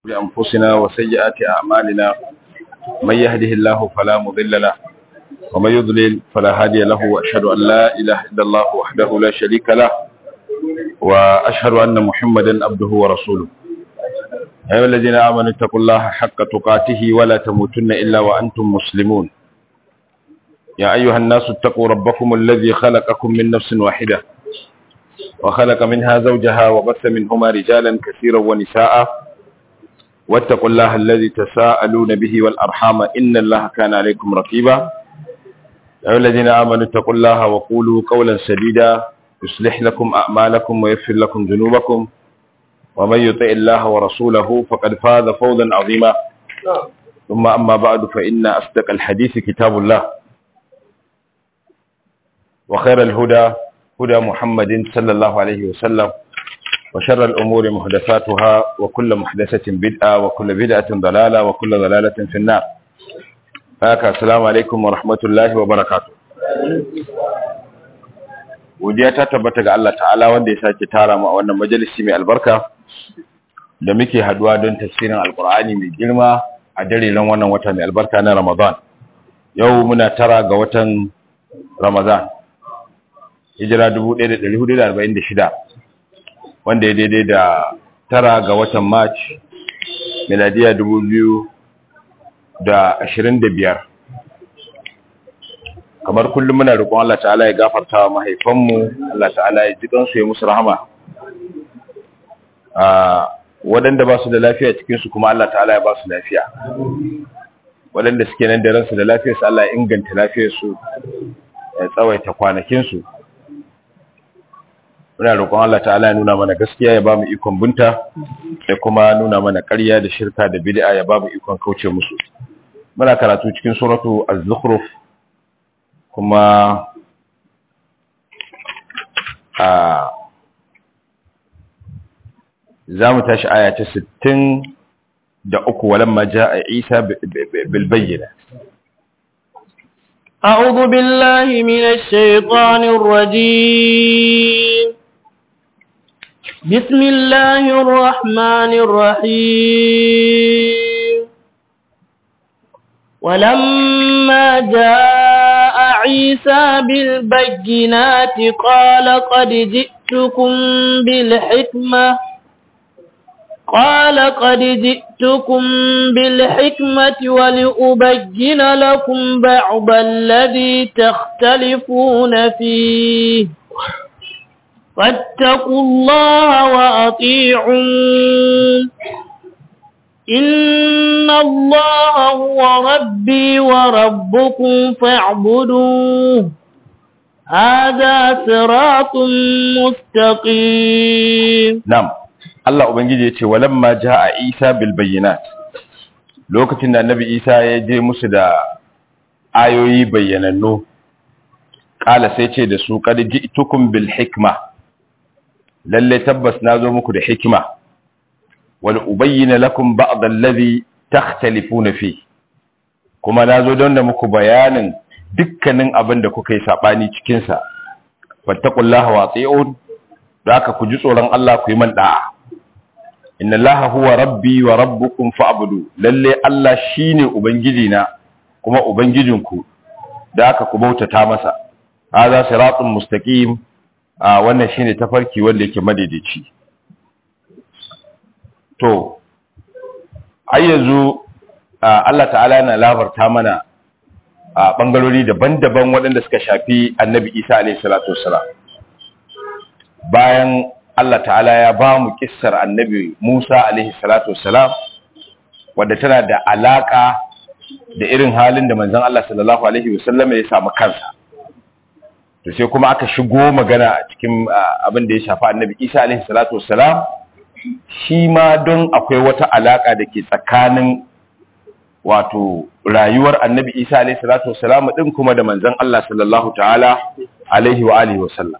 بأنفسنا وسيئات أعمالنا من يهده الله فلا مضل له ومن يضلل فلا هادي له وأشهد أن لا إله إلا الله وحده لا شريك له وأشهد أن محمدا عبده ورسوله أيها الذين آمنوا اتقوا الله حق تقاته ولا تموتن إلا وأنتم مسلمون يا أيها الناس اتقوا ربكم الذي خلقكم من نفس واحدة وخلق منها زوجها وبث منهما رجالا كثيرا ونساء واتقوا الله الذي تساءلون به والأرحام إن الله كان عليكم رقيبا أيها الذين آمنوا اتقوا الله وقولوا قولا سديدا يصلح لكم أعمالكم ويغفر لكم ذنوبكم ومن يطع الله ورسوله فقد فاز فوزا عظيما ثم أما بعد فإن أصدق الحديث كتاب الله وخير الهدى هدى محمد صلى الله عليه وسلم وشر الأمور محدثاتها وكل محدثة بدعة وكل بدعة ضلالة وكل ضلالة في النار haka assalamu alaikum wa rahmatullahi wa barakatuh godiya ta tabbata ga Allah ta'ala wanda ya sake tara mu a wannan majalisi mai albarka da muke haduwa don tafsirin alkur'ani mai girma a dariran wannan wata mai albarka na Ramadan yau muna tara ga watan Ramadan hijira 1446 wanda ya daidai da tara ga watan March miladiya 2025 kamar kullum muna roƙon Allah ta'ala ya gafarta wa mahaifanmu Allah ta'ala ya ji kansu ya musu rahama a waɗanda ba su da lafiya cikinsu kuma Allah ta'ala ya ba su lafiya waɗanda suke nan da ransu da lafiyarsu Allah ya inganta lafiyarsu ya tsawaita kwanakinsu muna roƙon Allah ta'ala ya nuna mana gaskiya ya ba mu ikon bunta da kuma nuna mana ƙarya da shirka da bid'a ya ba mu ikon kauce musu muna karatu cikin suratu az-zukhruf kuma a za mu tashi aya ta 60 da uku walamma ja'a Isa bil bayyina أعوذ بالله من الشيطان الرجيم بسم الله الرحمن الرحيم ولما جاء عيسى بالبينات قال قد جئتكم بالحكمة قال قد جئتكم بالحكمة ولأبين لكم بعض الذي تختلفون فيه فاتقوا الله وأطيعون إن الله هو ربي وربكم فاعبدوه هذا صراط مستقيم نعم Allah Ubangiji ya ce walamma jaa Isa bil bayyinat lokacin da Annabi Isa ya je musu da ayoyi bayyanannu kala sai ce da su qad ji'tukum bil hikma lalle tabbas nazo muku da hikima wal ubayyana lakum ba'd alladhi takhtalifuna fi kuma nazo don da muku bayanin dukkanin abin da kuka yi sabani cikin sa fattaqullaha wa ati'un da aka ku ji tsoron Allah ku yi man da'a inna allaha huwa rabbi wa rabbukum fa'budu lalle Allah shine ubangiji na kuma ubangijinku da aka ku bautata masa hadha siratun mustaqim a wannan shine tafarki wanda yake madaidaici to ai yanzu Allah ta'ala yana labarta mana a bangarori daban-daban waɗanda suka shafi annabi Isa alaihi salatu wassalam bayan Allah ta'ala ya ba mu kissar annabi Musa alaihi salatu wassalam wadda tana da alaka da irin halin da manzon Allah sallallahu alaihi wasallam ya samu kansa to sai kuma aka shigo magana a cikin abin da ya shafi annabi Isa alaihi salatu wassalam shi ma don akwai wata alaka da ke tsakanin wato rayuwar annabi Isa alaihi salatu wassalam din kuma da manzon Allah sallallahu ta'ala alaihi wa alihi wasallam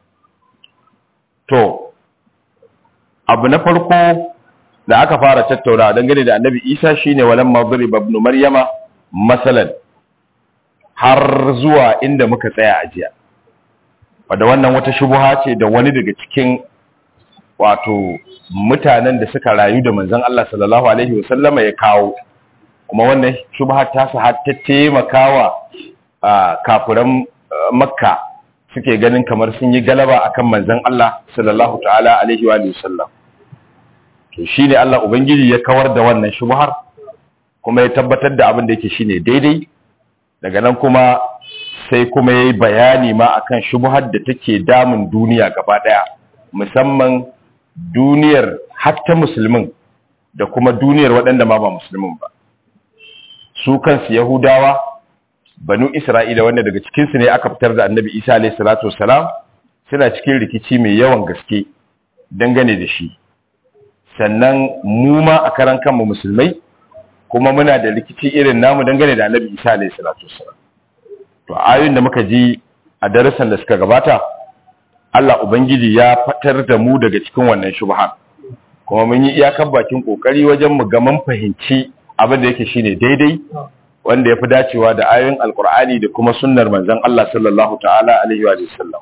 to abu na farko da aka fara tattauna dangane da annabi isa shine walan madrib ibn maryama masalan har zuwa inda muka tsaya a jiya wadda wannan wata shubuha ce da wani daga cikin wato mutanen da suka rayu da manzon Allah sallallahu alaihi wasallama ya kawo kuma wannan shubha ta su har ta taimakawa kafiran makka suke ganin kamar sun yi galaba akan manzon Allah sallallahu ta'ala alaihi wa sallam to shine Allah ubangiji ya kawar da wannan shubhar kuma ya tabbatar da abin da yake shine daidai daga nan kuma sai kuma yayi bayani ma akan shubhar da take damun duniya gaba daya musamman duniyar hatta musulmin da kuma duniyar waɗanda ma ba musulmin ba su kansu yahudawa banu isra'ila wanda daga cikinsu ne aka fitar da annabi isa alayhi salatu wassalam suna cikin rikici mai yawan gaske dangane da shi sannan mu ma a karan kanmu musulmai kuma muna da rikici irin namu dangane da annabi isa alayhi salatu wassalam to ayoyin da muka ji a darasan da suka gabata Allah ubangiji ya fatar da mu daga cikin wannan shubha kuma mun yi iyakar bakin kokari wajen mu ga mun fahimci abin da yake shine daidai wanda ya fi dacewa da ayoyin alkur'ani da kuma sunnar manzon Allah sallallahu ta'ala alaihi wa sallam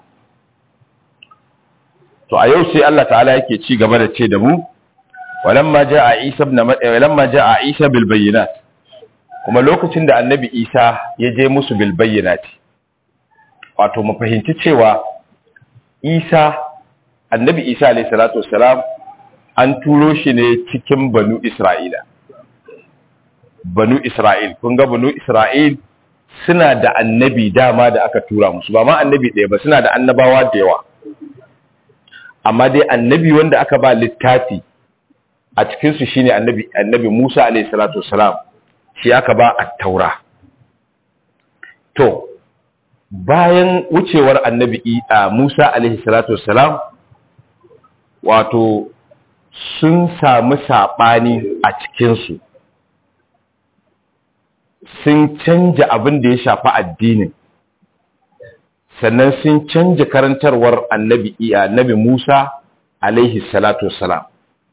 to a yau sai Allah ta'ala yake ci gaba da ce da mu walamma ja'a Isa ibn walamma ja'a Isa bil bayyinat kuma lokacin da annabi Isa ya je musu bil bayyinat wato mu fahimci cewa Isa annabi Isa alayhi salatu wassalam an turo shi ne cikin banu Isra'ila banu Isra'il kun ga banu Isra'il suna da annabi dama da aka tura musu ba ma annabi ɗaya ba suna da annabawa da yawa amma dai annabi wanda aka ba littafi a cikinsu shine annabi annabi Musa alayhi salatu wassalam shi aka ba at-taura to bayan wucewar annabi Musa alayhi salatu wassalam wato sun samu saɓani a cikinsu sun canja abin da ya shafi addinin sannan sun canja karantarwar annabi iya annabi Musa alaihi salatu wassalam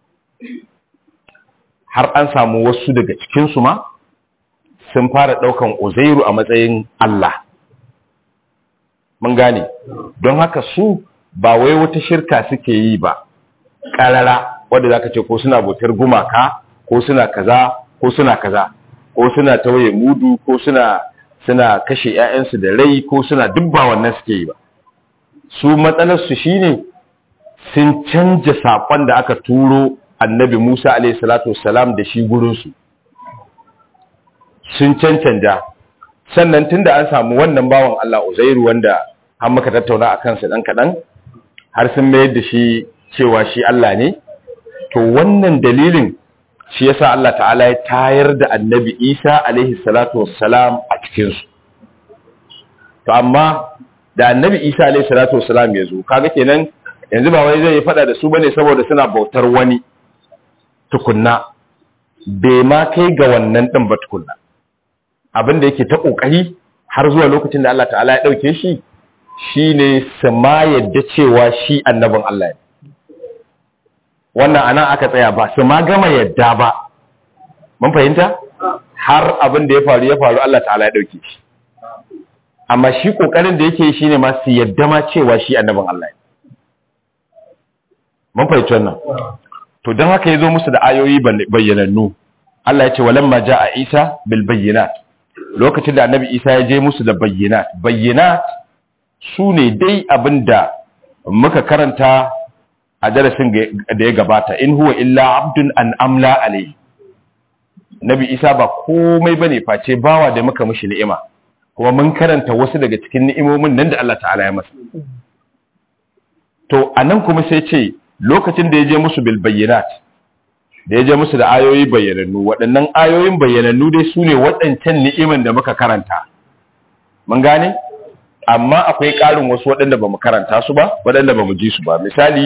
har an samu wasu daga cikinsu ma sun fara ɗaukan uzairu a matsayin Allah mun gane don haka su ba wai wata shirka suke yi ba ƙarara wadda za ka ce ko suna bautar gumaka ko suna kaza ko suna kaza ko suna tawaye mudu ko suna suna kashe ƴaƴansu da rai ko suna dubba wannan suke yi ba su matsalar su shine sun canja sakon da aka turo annabi Musa alaihi salatu wassalam da shi gurin su sun cancanta sannan tunda an samu wannan bawan Allah Uzairu wanda har muka tattauna akan sa dan kadan har sun mayar da shi cewa shi Allah ne to wannan dalilin shi yasa Allah ta'ala ya tayar da annabi Isa alaihi salatu wassalam a cikinsu to amma da annabi Isa alaihi salatu wassalam ya zo kaga kenan yanzu ba wai zai yi fada da su bane saboda suna bautar wani tukunna bai ma kai ga wannan din ba tukunna abin da yake ta kokari har zuwa lokacin da Allah ta'ala ya dauke shi shine su ma yadda cewa shi annabin Allah ne wannan anan aka tsaya ba su ma gama yadda ba mun fahimta har abin da ya faru ya faru Allah ta'ala ya dauke shi amma shi kokarin da yake shine ma su yadda ma cewa shi annabin Allah ne mun fahimci wannan to dan haka yazo musu da ayoyi bayyanannu Allah ya ce walamma jaa Isa bil bayyinat lokacin da annabi Isa ya je musu da bayyinat bayyinat su ne dai abinda muka karanta a darasin da ya gabata in huwa illa abdun an amla alai nabi isa ba komai bane face bawa da muka mishi ni'ima kuma mun karanta wasu daga cikin ni'imomin nan da Allah ta'ala ya masa to anan kuma sai ce lokacin da ya je musu bil bayyinat da ya je musu da ayoyi bayyanannu waɗannan ayoyin bayyanannu dai su ne waɗancan ni'iman da muka karanta mun gane amma akwai ƙarin wasu waɗanda ba mu karanta su ba waɗanda ba mu ji su ba misali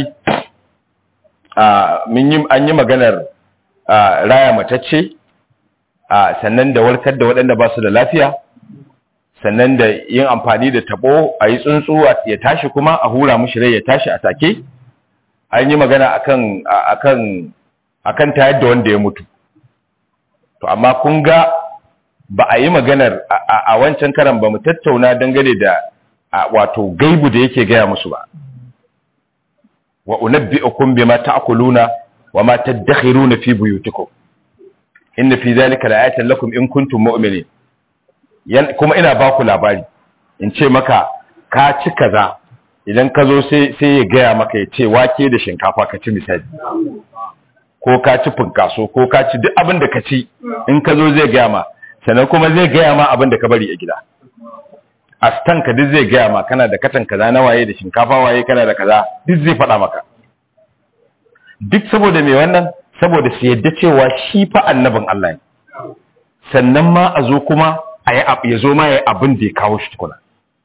an yi maganar raya matacce sannan da warkar da waɗanda ba su da lafiya sannan da yin amfani da tabo a yi tsuntsu ya tashi kuma a hura mushi rai ya tashi a take an yi magana akan akan akan tayar da wanda ya mutu to amma kun ga ba a yi maganar a wancan karan ba mu tattauna dangane da wato gaibu da yake gaya musu ba wa unabbi'ukum bima ta'kuluna wa ma tadakhiruna fi buyutikum inna fi dhalika la'ayatan lakum in kuntum mu'minin kuma ina ba ku labari in ce maka ka ci kaza idan ka zo sai sai ya gaya maka ya ce wake da shinkafa ka ci misali ko ka ci funkaso ko ka ci duk abin da ka ci in ka zo zai gaya ma sannan kuma zai gaya ma abin da ka bari a gida a ka duk zai gaya ma kana da katan kaza na waye da shinkafa waye kana da kaza duk zai faɗa maka duk saboda mai wannan saboda su yadda cewa shi fa annabin Allah ne sannan ma a zo kuma a yi ya zo ma ya yi abin da ya kawo shi tukuna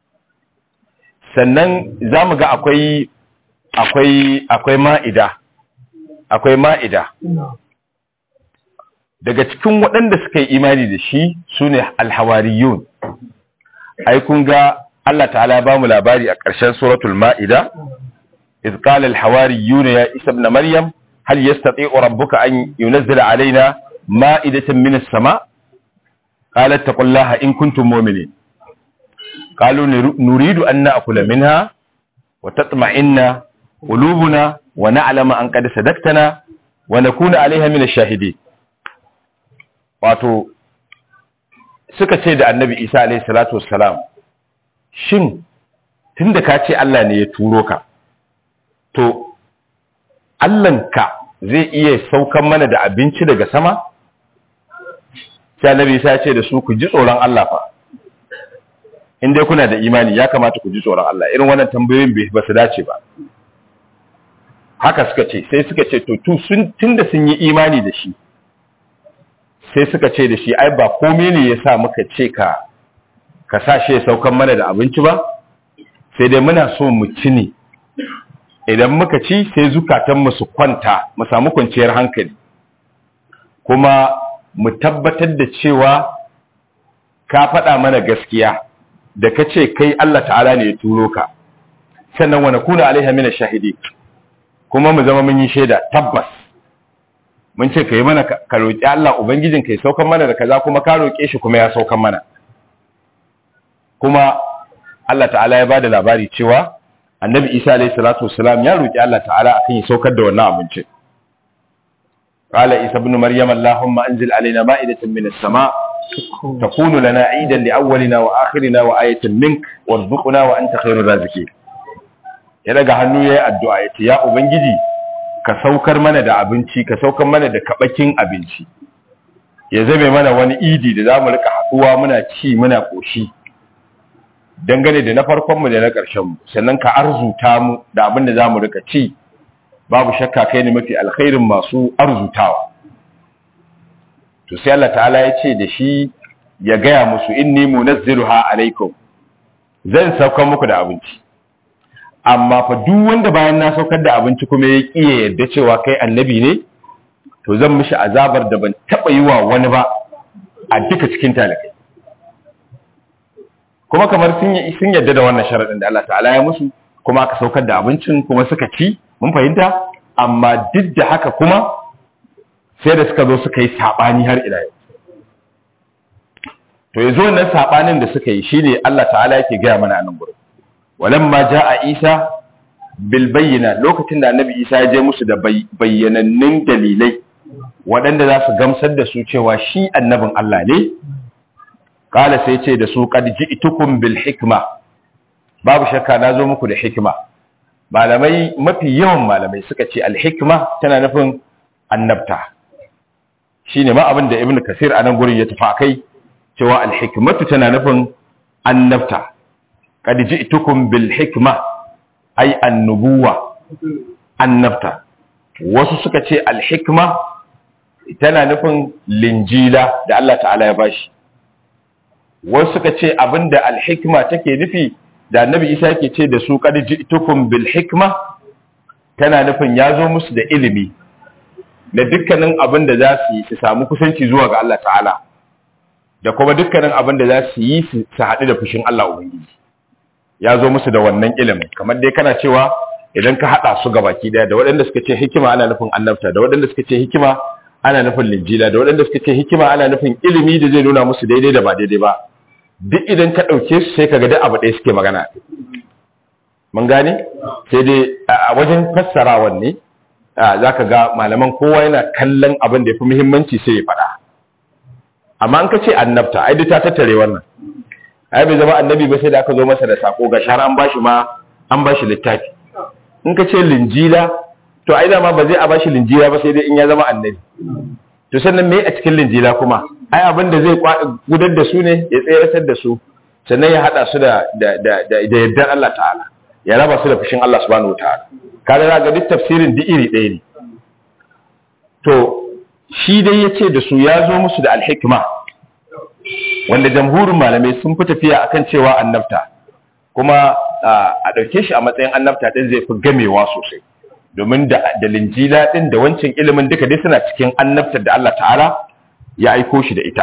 sannan za mu ga akwai akwai akwai ma'ida akwai ma'ida daga cikin waɗanda suka yi imani da shi su ne alhawariyun ai kun ga Allah ta'ala ya bamu labari a ƙarshen suratul ma'ida iz qala alhawariyun ya isa ibn maryam hal yastati'u rabbuka an yunzila alaina ma'idatan minas sama qalat taqullaha in kuntum mu'minin qalu nuridu an na'kula minha wa tatma'inna qulubuna wa na'lama an qad sadaqtana wa nakuna 'alayha min ash-shahidin wato suka ce da annabi Isa alayhi salatu wassalam shin tunda ka ce Allah ne ya turo ka to Allahnka zai iya saukan mana da abinci daga sama sai annabi Isa ya ce da su ku ji tsoron Allah fa in dai kuna da imani ya kamata ku ji tsoron Allah irin wannan tambayoyin ba su dace ba haka suka ce sai suka ce to tu sun tunda sun yi imani da shi sai suka ce da shi ai ba komai ne yasa muka ce ka ka sa shi ya saukan mana da abinci ba sai dai muna so mu ci ne idan muka ci sai zukatan mu su kwanta mu samu kwanciyar hankali kuma mu tabbatar da cewa ka faɗa mana gaskiya da ka ce kai Allah ta'ala ne ya turo ka sannan wa nakuna alaiha min shahidi kuma mu zama mun yi shaida tabbas mun ce kai mana ka roki Allah ubangijin kai saukan mana da kaza kuma ka roke shi kuma ya saukan mana kuma Allah ta'ala ya bada labari cewa annabi Isa alaihi salatu wassalam ya roki Allah ta'ala akan ya saukar da wannan abincin قال عيسى ابن مريم اللهم انزل علينا مائدة من السماء تكون لنا عيدا لأولنا وآخرنا وآية منك وارزقنا وأنت خير الرازقين ya daga hannu ya yi addu'a ya ce, “Ya Ubangiji, ka saukar mana da abinci, ka saukar mana da kaɓakin abinci, ya zame mana wani idi da za mu rika haɗuwa muna ci muna ƙoshi, dangane da na farkonmu da na ƙarshenmu, sannan ka arzuta mu da abin da za mu rika ci, babu shakka kai ne mafi alkhairin masu arzutawa. to sai Allah ta'ala ya ce da shi ya gaya musu inni munazziluha alaikum zan saukar muku da abinci amma fa duk wanda bayan na saukar da abinci kuma ya kiye yadda cewa kai annabi ne to zan mishi azabar da ban taba yi wa wani ba a duka cikin talakai kuma kamar sun yi sun yadda da wannan sharadin da Allah ta'ala ya musu kuma aka saukar da abincin kuma suka ci mun fahimta amma duk da haka kuma sai da suka zo suka yi saɓani har ila yau to yanzu wannan saɓanin da suka yi shine Allah ta'ala yake gaya mana a nan gurin walamma ja'a Isa bil bayyina lokacin da Annabi Isa ya je musu da bayyanannun dalilai waɗanda za su gamsar da su cewa shi annabin Allah ne kala sai ce da su qad ji'tukum bil hikma babu shakka na zo muku da hikima malamai mafi yawan malamai suka ce al hikma tana nufin annabta shine ma abin da ibn kasir a nan gurin ya tafi akai cewa alhikmatu tana nufin annabta qad ji'tukum bil hikma ay annubuwa annabta wasu suka ce alhikma tana nufin linjila da Allah ta'ala ya bashi wasu suka ce abinda alhikma take nufi da annabi Isa yake ce da su qad ji'tukum bil hikma tana nufin ya zo musu da ilimi da dukkanin abin da za su yi su samu kusanci zuwa ga Allah ta'ala da kuma dukkanin abin da za su yi su haɗu da fushin Allah Ubangiji ya zo musu da wannan ilimin kamar dai kana cewa idan ka haɗa su ga baki ɗaya da waɗanda suka ce hikima ana nufin annabta da waɗanda suka ce hikima ana nufin linjila da waɗanda suka ce hikima ana nufin ilimi da zai nuna musu daidai da ba daidai ba duk idan ka ɗauke su sai ka ga duk abu ɗaya suke magana mun gane sai dai a wajen fassarawan ne zaka ga malaman kowa yana kallon abin da yafi muhimmanci sai ya faɗa amma an ka ce annabta ai duk ta tattare wannan ai bai zama annabi ba sai da aka zo masa da sako ga shahar an bashi ma an bashi littafi in ka ce linjila to ai dama ba zai a bashi linjila ba sai dai in ya zama annabi to sannan me a cikin linjila kuma ai abin da zai gudar da su ne ya tsayar da su sannan ya hada su da da da da yardar Allah ta'ala ya raba su da fushin Allah subhanahu wataala kaga za ga duk tafsirin duk iri ɗaya ne to shi dai yace da su ya zo musu da alhikma wanda jamhurin malamai sun fi tafiya akan cewa annabta kuma a ɗauke shi a matsayin annabta ɗin zai fi gamewa sosai domin da linjila ɗin da wancan ilimin duka dai suna cikin annabtar da Allah ta'ala ya aiko shi da ita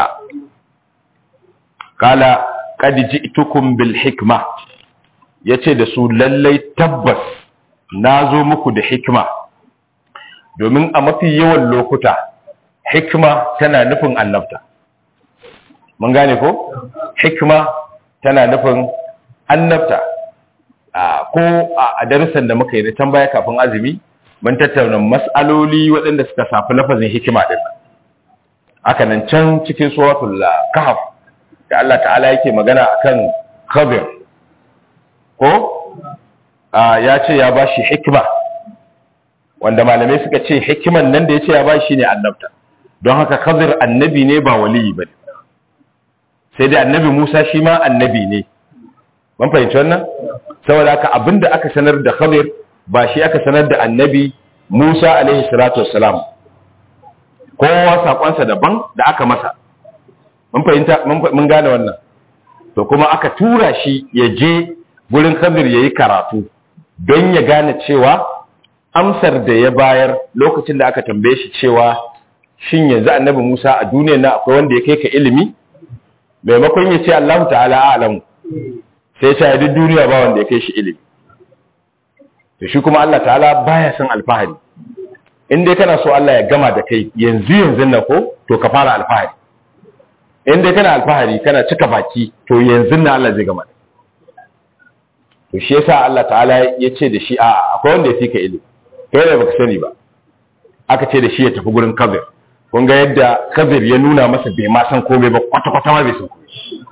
kala qad ji'tukum bil hikma yace da su lallai tabbas nazo muku da hikma domin a mafi yawan lokuta hikma tana nufin annabta mun gane ko hikma tana nufin annabta ko a darussan da muka yi da can baya kafin azumi mun tattauna mas'aloli waɗanda suka safi lafazin hikima din haka nan can cikin suratul kahf da Allah ta'ala yake magana akan khabir ko ya ce ya bashi hikima wanda malamai suka ce hikiman nan da ya ce ya bashi ne annabta don haka khabir annabi ne ba waliyi bane sai dai annabi Musa shi ma annabi ne mun fahimci wannan saboda haka abinda aka sanar da Khadir ba shi aka sanar da annabi Musa alaihi salatu wassalam kowa sakonsa daban da aka masa mun fahimta mun gane wannan to kuma aka tura shi ya je gurin Khadir yayi karatu don ya gane cewa amsar da ya bayar lokacin da aka tambaye shi cewa shin yanzu annabi Musa a duniyar nan akwai wanda ya kai ka ilimi maimakon ya ce Allah ta'ala a'lamu sai ya duk duniya ba wanda ya kai shi ilimi to shi kuma Allah ta'ala baya son alfahari in dai kana so Allah ya gama da kai yanzu yanzu nan ko to ka fara alfahari in dai kana alfahari kana cika baki to yanzu nan Allah zai gama da to shi yasa Allah ta'ala ya ce da shi a akwai wanda ya fi ka ilimi kai da baka sani ba aka ce da shi ya tafi gurin kabir kun ga yadda kabir ya nuna masa bai ma san komai ba kwata-kwata ma bai san komai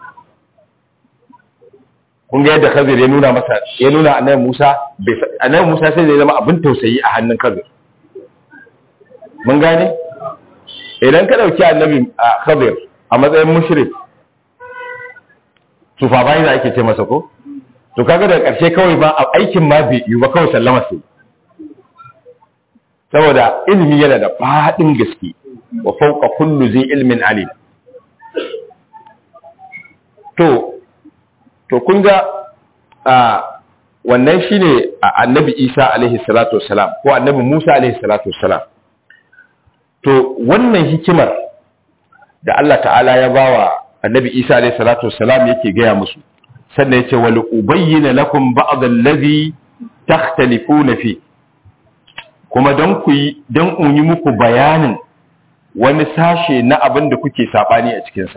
kun ga yadda kabir ya nuna masa ya nuna annabi Musa bai annabi Musa sai zai zama abin tausayi a hannun kabir mun gane idan ka dauki annabi kabir a matsayin mushrik tufa bai da ake ce masa ko to kaga daga karshe kawai ba aikin ma bai yi ba kawai sallama sai saboda ilimi yana da faɗin gaske wa fauka kullu zai ilmin alim to to kun ga wannan shine annabi Isa alaihi salatu wassalam ko annabi Musa alaihi salatu wassalam to wannan hikimar da Allah ta'ala ya bawa annabi Isa alaihi salatu wassalam yake gaya musu sannan yace wal ubayyana lakum ba'd allazi takhtalifuna fi kuma don ku yi don yi muku bayanin wani sashe na abin da kuke sabani a cikinsa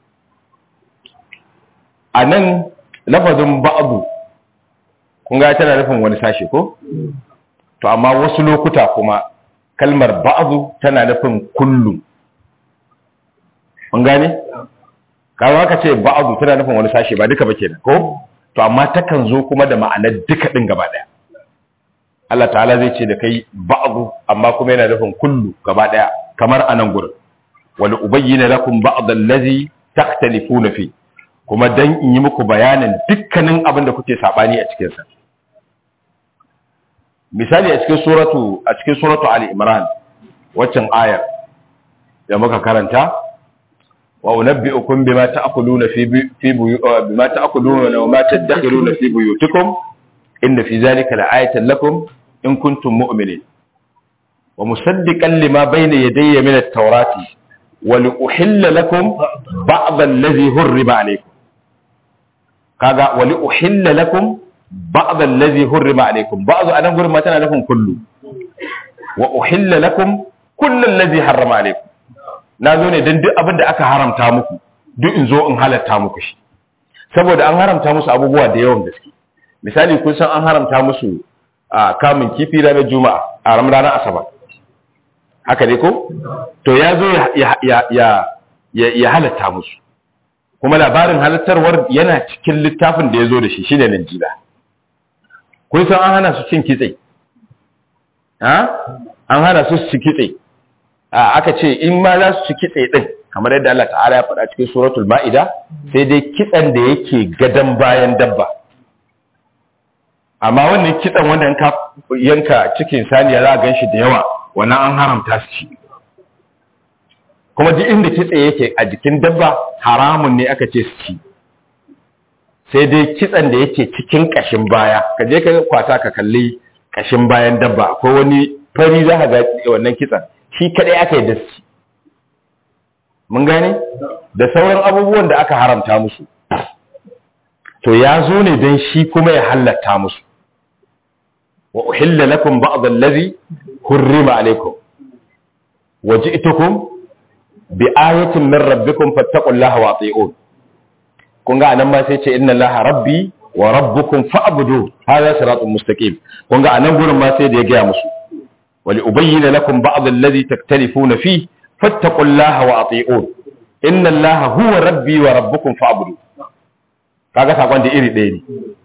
a nan lafazin ba'abu kun ga tana nufin wani sashe ko to amma wasu lokuta kuma kalmar ba'abu tana nufin kullu kun gane kawo aka ce ba'abu tana nufin wani sashe ba duka ba kenan ko to amma takan zo kuma da ma'anar duka din gaba daya Allah ta'ala zai ce da kai ba'du amma kuma yana nufin kullu gaba daya kamar anan gurin wal ubayyana lakum ba'd allazi takhtalifuna fi kuma dan in yi muku bayanin dukkanin abin da kuke sabani a cikin sa misali a cikin suratu a cikin suratu ali imran waccan ayar da muka karanta wa unabbi'ukum bima ta'kuluna fi fi bima ta'kuluna wa ma tadakhiruna fi buyutikum inna fi zalika la'ayatan lakum in kuntum mu'minin wa musaddiqan lima bayna yadayya min at-taurati wa li'uhilla lakum ba'd allazi hurrima alaykum kaga wa li'uhilla lakum ba'd allazi hurrima alaykum ba'd anan gurin ma tana nufin kullu wa uhilla lakum kullu allazi harrama alaykum na zo ne dan duk abin da aka haramta muku duk in zo in halatta muku shi saboda an haramta musu abubuwa da yawan gaske misali kun san an haramta musu a kamun kifi ranar juma'a a ranar asabar haka ne ko to ya zo ya halatta musu kuma labarin halattarwar yana cikin littafin da ya zo da shi shine Najila kun san an hana su cin kitse ha an hana su ci kitse aka ce in ma za su ci kitse din kamar yadda Allah ta'ala ya faɗa cikin suratul ma'ida sai dai kitsen da yake gadan bayan dabba amma wannan kitsen wanda yanka yanka cikin saniya za a gan shi da yawa wannan an haramta su ci kuma duk inda kitse yake a jikin dabba haramun ne aka ce su ci sai dai kitsen da yake cikin kashin baya ka je ka kwata ka kalli kashin bayan dabba akwai wani fari za ka ga wannan kitsen shi kadai aka yi da su ci mun gane da sauran abubuwan da aka haramta musu to ya zo ne don shi kuma ya halatta musu wa uhilla lakum ba'd allazi hurrima alaykum waji'tukum bi ayatin min rabbikum fattaqullaha wa ati'un kun ga anan ma sai ce inna allaha rabbi wa rabbukum fa'budu hadha siratun mustaqim kun ga anan gurin ma sai da ya gaya musu wa li ubayyana lakum ba'd allazi taktalifuna fi fattaqullaha wa ati'un inna allaha huwa rabbi wa rabbukum fa'budu kaga sakon da iri ɗaya ne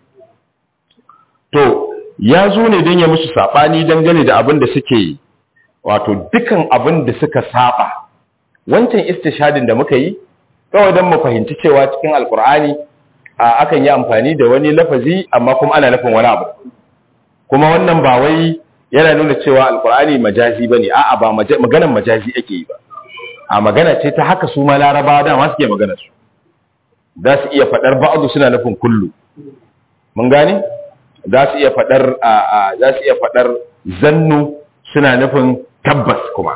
to ya zo ne don ya musu saɓani dangane da abin da suke wato dukan abin da suka saba wancan istishadin da muka yi kawai don mu fahimci cewa cikin alkur'ani a akan yi amfani da wani lafazi amma kuma ana nufin wani abu kuma wannan ba wai yana nuna cewa alkur'ani majazi bane a'a ba maganan majazi ake yi ba a magana ce ta haka su ma larabawa dama suke magana su za su iya faɗar ba'adu suna nufin kullu mun gane za su iya faɗar za su iya faɗar zannu suna nufin tabbas kuma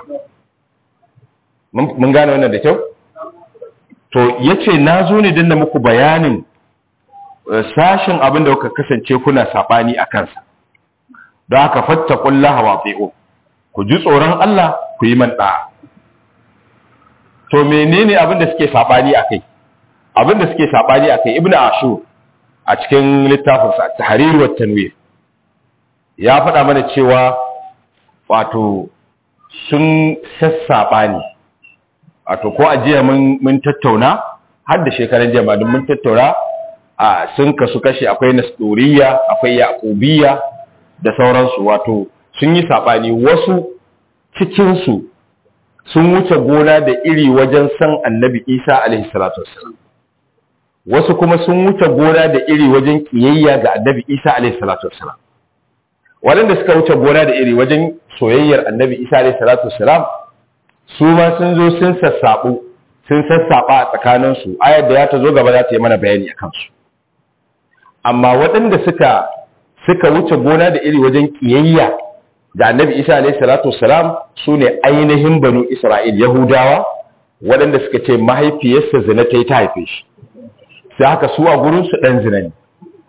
mun gane wannan da kyau to yace na zo ne dinna muku bayanin sashin abin da kuka kasance kuna sabani a kansa don haka fattaqullaha wa ati'u ku ji tsoron Allah ku yi man da'a to menene abin da suke sabani akai abin da suke sabani akai ibnu ashur a cikin littafinsa tahrir wa tanwir ya faɗa mana cewa wato sun sassaba ne wato ko ajiya mun mun tattauna har da shekaran jiya duk mun tattauna a sun kasu kashi akwai nasduriya akwai yaqubiyya da sauransu wato sun yi sabani wasu cikin su sun wuce gona da iri wajen san annabi Isa alaihi salatu wassalam wasu kuma sun wuce gona da iri wajen kiyayya ga annabi isa alaihi salatu wassalam waɗanda suka wuce gona da iri wajen soyayyar annabi isa alaihi salatu wassalam su ma sun zo sun sassaɓu sun sassaɓa a tsakaninsu ayar da ya ta zo gaba za ta yi mana bayani a kansu amma waɗanda suka suka wuce gona da iri wajen kiyayya ga annabi isa alaihi salatu wassalam su ne ainihin banu isra'il yahudawa waɗanda suka ce mahaifiyarsa zina ta yi ta haife shi sai haka su a gurinsu ɗan zina ne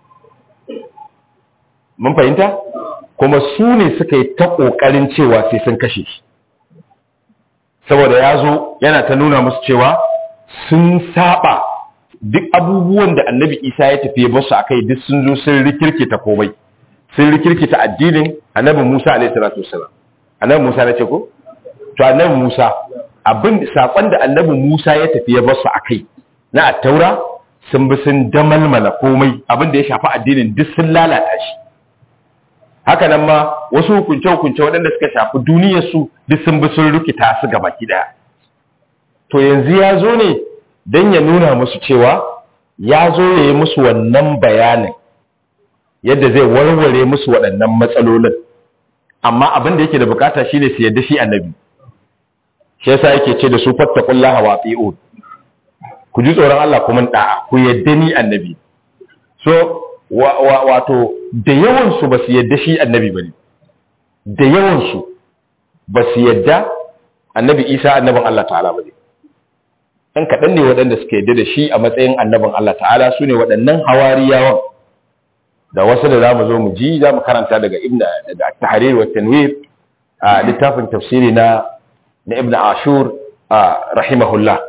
mun fahimta kuma su ne suka yi ta ƙoƙarin cewa sai sun kashe shi saboda ya zo yana ta nuna musu cewa sun saba duk abubuwan da annabi isa ya tafi basu a kai duk sun zo sun rikirkita komai sun rikirkita addinin annabi musa alaihi salatu wasalam annabi musa na ce ko to annabi musa abin sakon da annabi musa ya tafi ya basu a kai na attaura sun bi sun damalmala komai abin da ya shafi addinin duk sun lalata shi haka nan ma wasu hukunce-hukunce waɗanda suka shafi duniyarsu duk sun bi sun rikita su gaba ɗaya to yanzu ya zo ne don ya nuna musu cewa ya zo ya yi musu wannan bayanin yadda zai warware musu waɗannan matsalolin amma abin da yake da bukata shine su yadda shi annabi shi yasa yake ce da su fattaqullaha wa ati'un ku ji tsoron Allah kuma da'a ku yadda ni annabi so wato da yawan su basu yadda shi annabi bane da yawan su basu yadda annabi Isa annabin Allah ta'ala bane dan kadan ne waɗanda suka yadda da shi a matsayin annabin Allah ta'ala sune waɗannan hawariyawan da wasu da zamu zo mu ji zamu karanta daga ibn daga tahrir wa tanwir a littafin tafsiri na na ibn ashur rahimahullah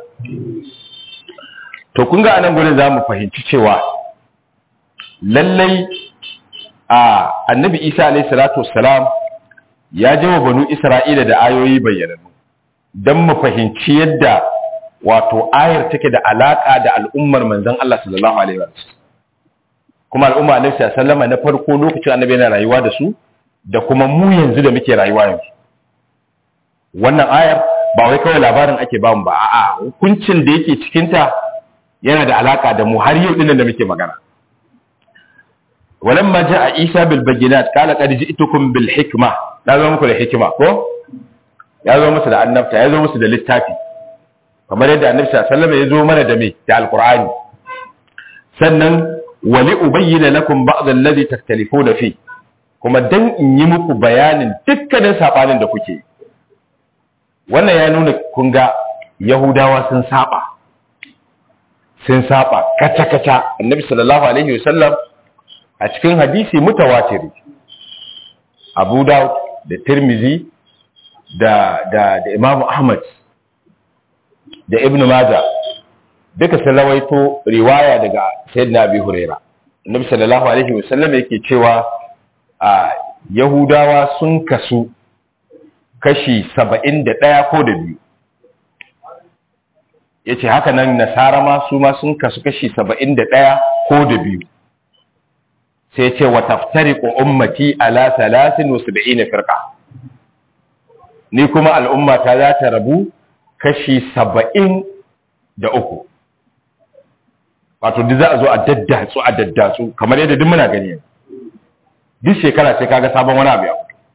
to kun ga anan gurin zamu fahimci cewa lallai a annabi isa alayhi salatu wassalam ya jawa banu isra'ila da ayoyi bayyananu don mu fahimci yadda wato ayar take da alaka da al'ummar manzon Allah sallallahu alaihi wasallam kuma al'umma annabi sallallahu alaihi na farko lokacin annabi yana rayuwa da su da kuma mu yanzu da muke rayuwa yanzu wannan ayar ba wai kawai labarin ake ba mu ba a'a hukuncin da yake cikin ta yana da alaka da mu har yau dinnan da muke magana walamma jaa isa bil bayyinat qala qad ji'tukum bil hikma da zo muku da hikima ko ya zo musu da annabta ya zo musu da littafi kamar yadda annabi sallallahu alaihi wasallam ya zo mana da me da alqur'ani sannan wali ubayyana lakum ba'd alladhi taktalifuna fi kuma dan in yi muku bayanin dukkanin sabanin da kuke wannan ya nuna kun ga yahudawa sun saba sun saba kaca kaca annabi sallallahu alaihi wasallam a cikin hadisi mutawatiri abu daud da tirmizi da da da imamu ahmad da ibnu majah duka sun rawaito riwaya daga sayyidina abi huraira annabi sallallahu alaihi wasallam yake cewa a yahudawa sun kasu kashi saba'in da ɗaya ko da biyu ya ce haka nan nasara ma su ma sun kasu kashi saba'in da ɗaya ko da biyu sai ce wa taftari ko ummati ala talatin wasu da ina firka ni kuma al'ummata za ta rabu kashi saba'in da uku wato duk za a zo a daddatsu a daddatsu kamar yadda duk muna gani duk shekara sai kaga sabon wani abu ya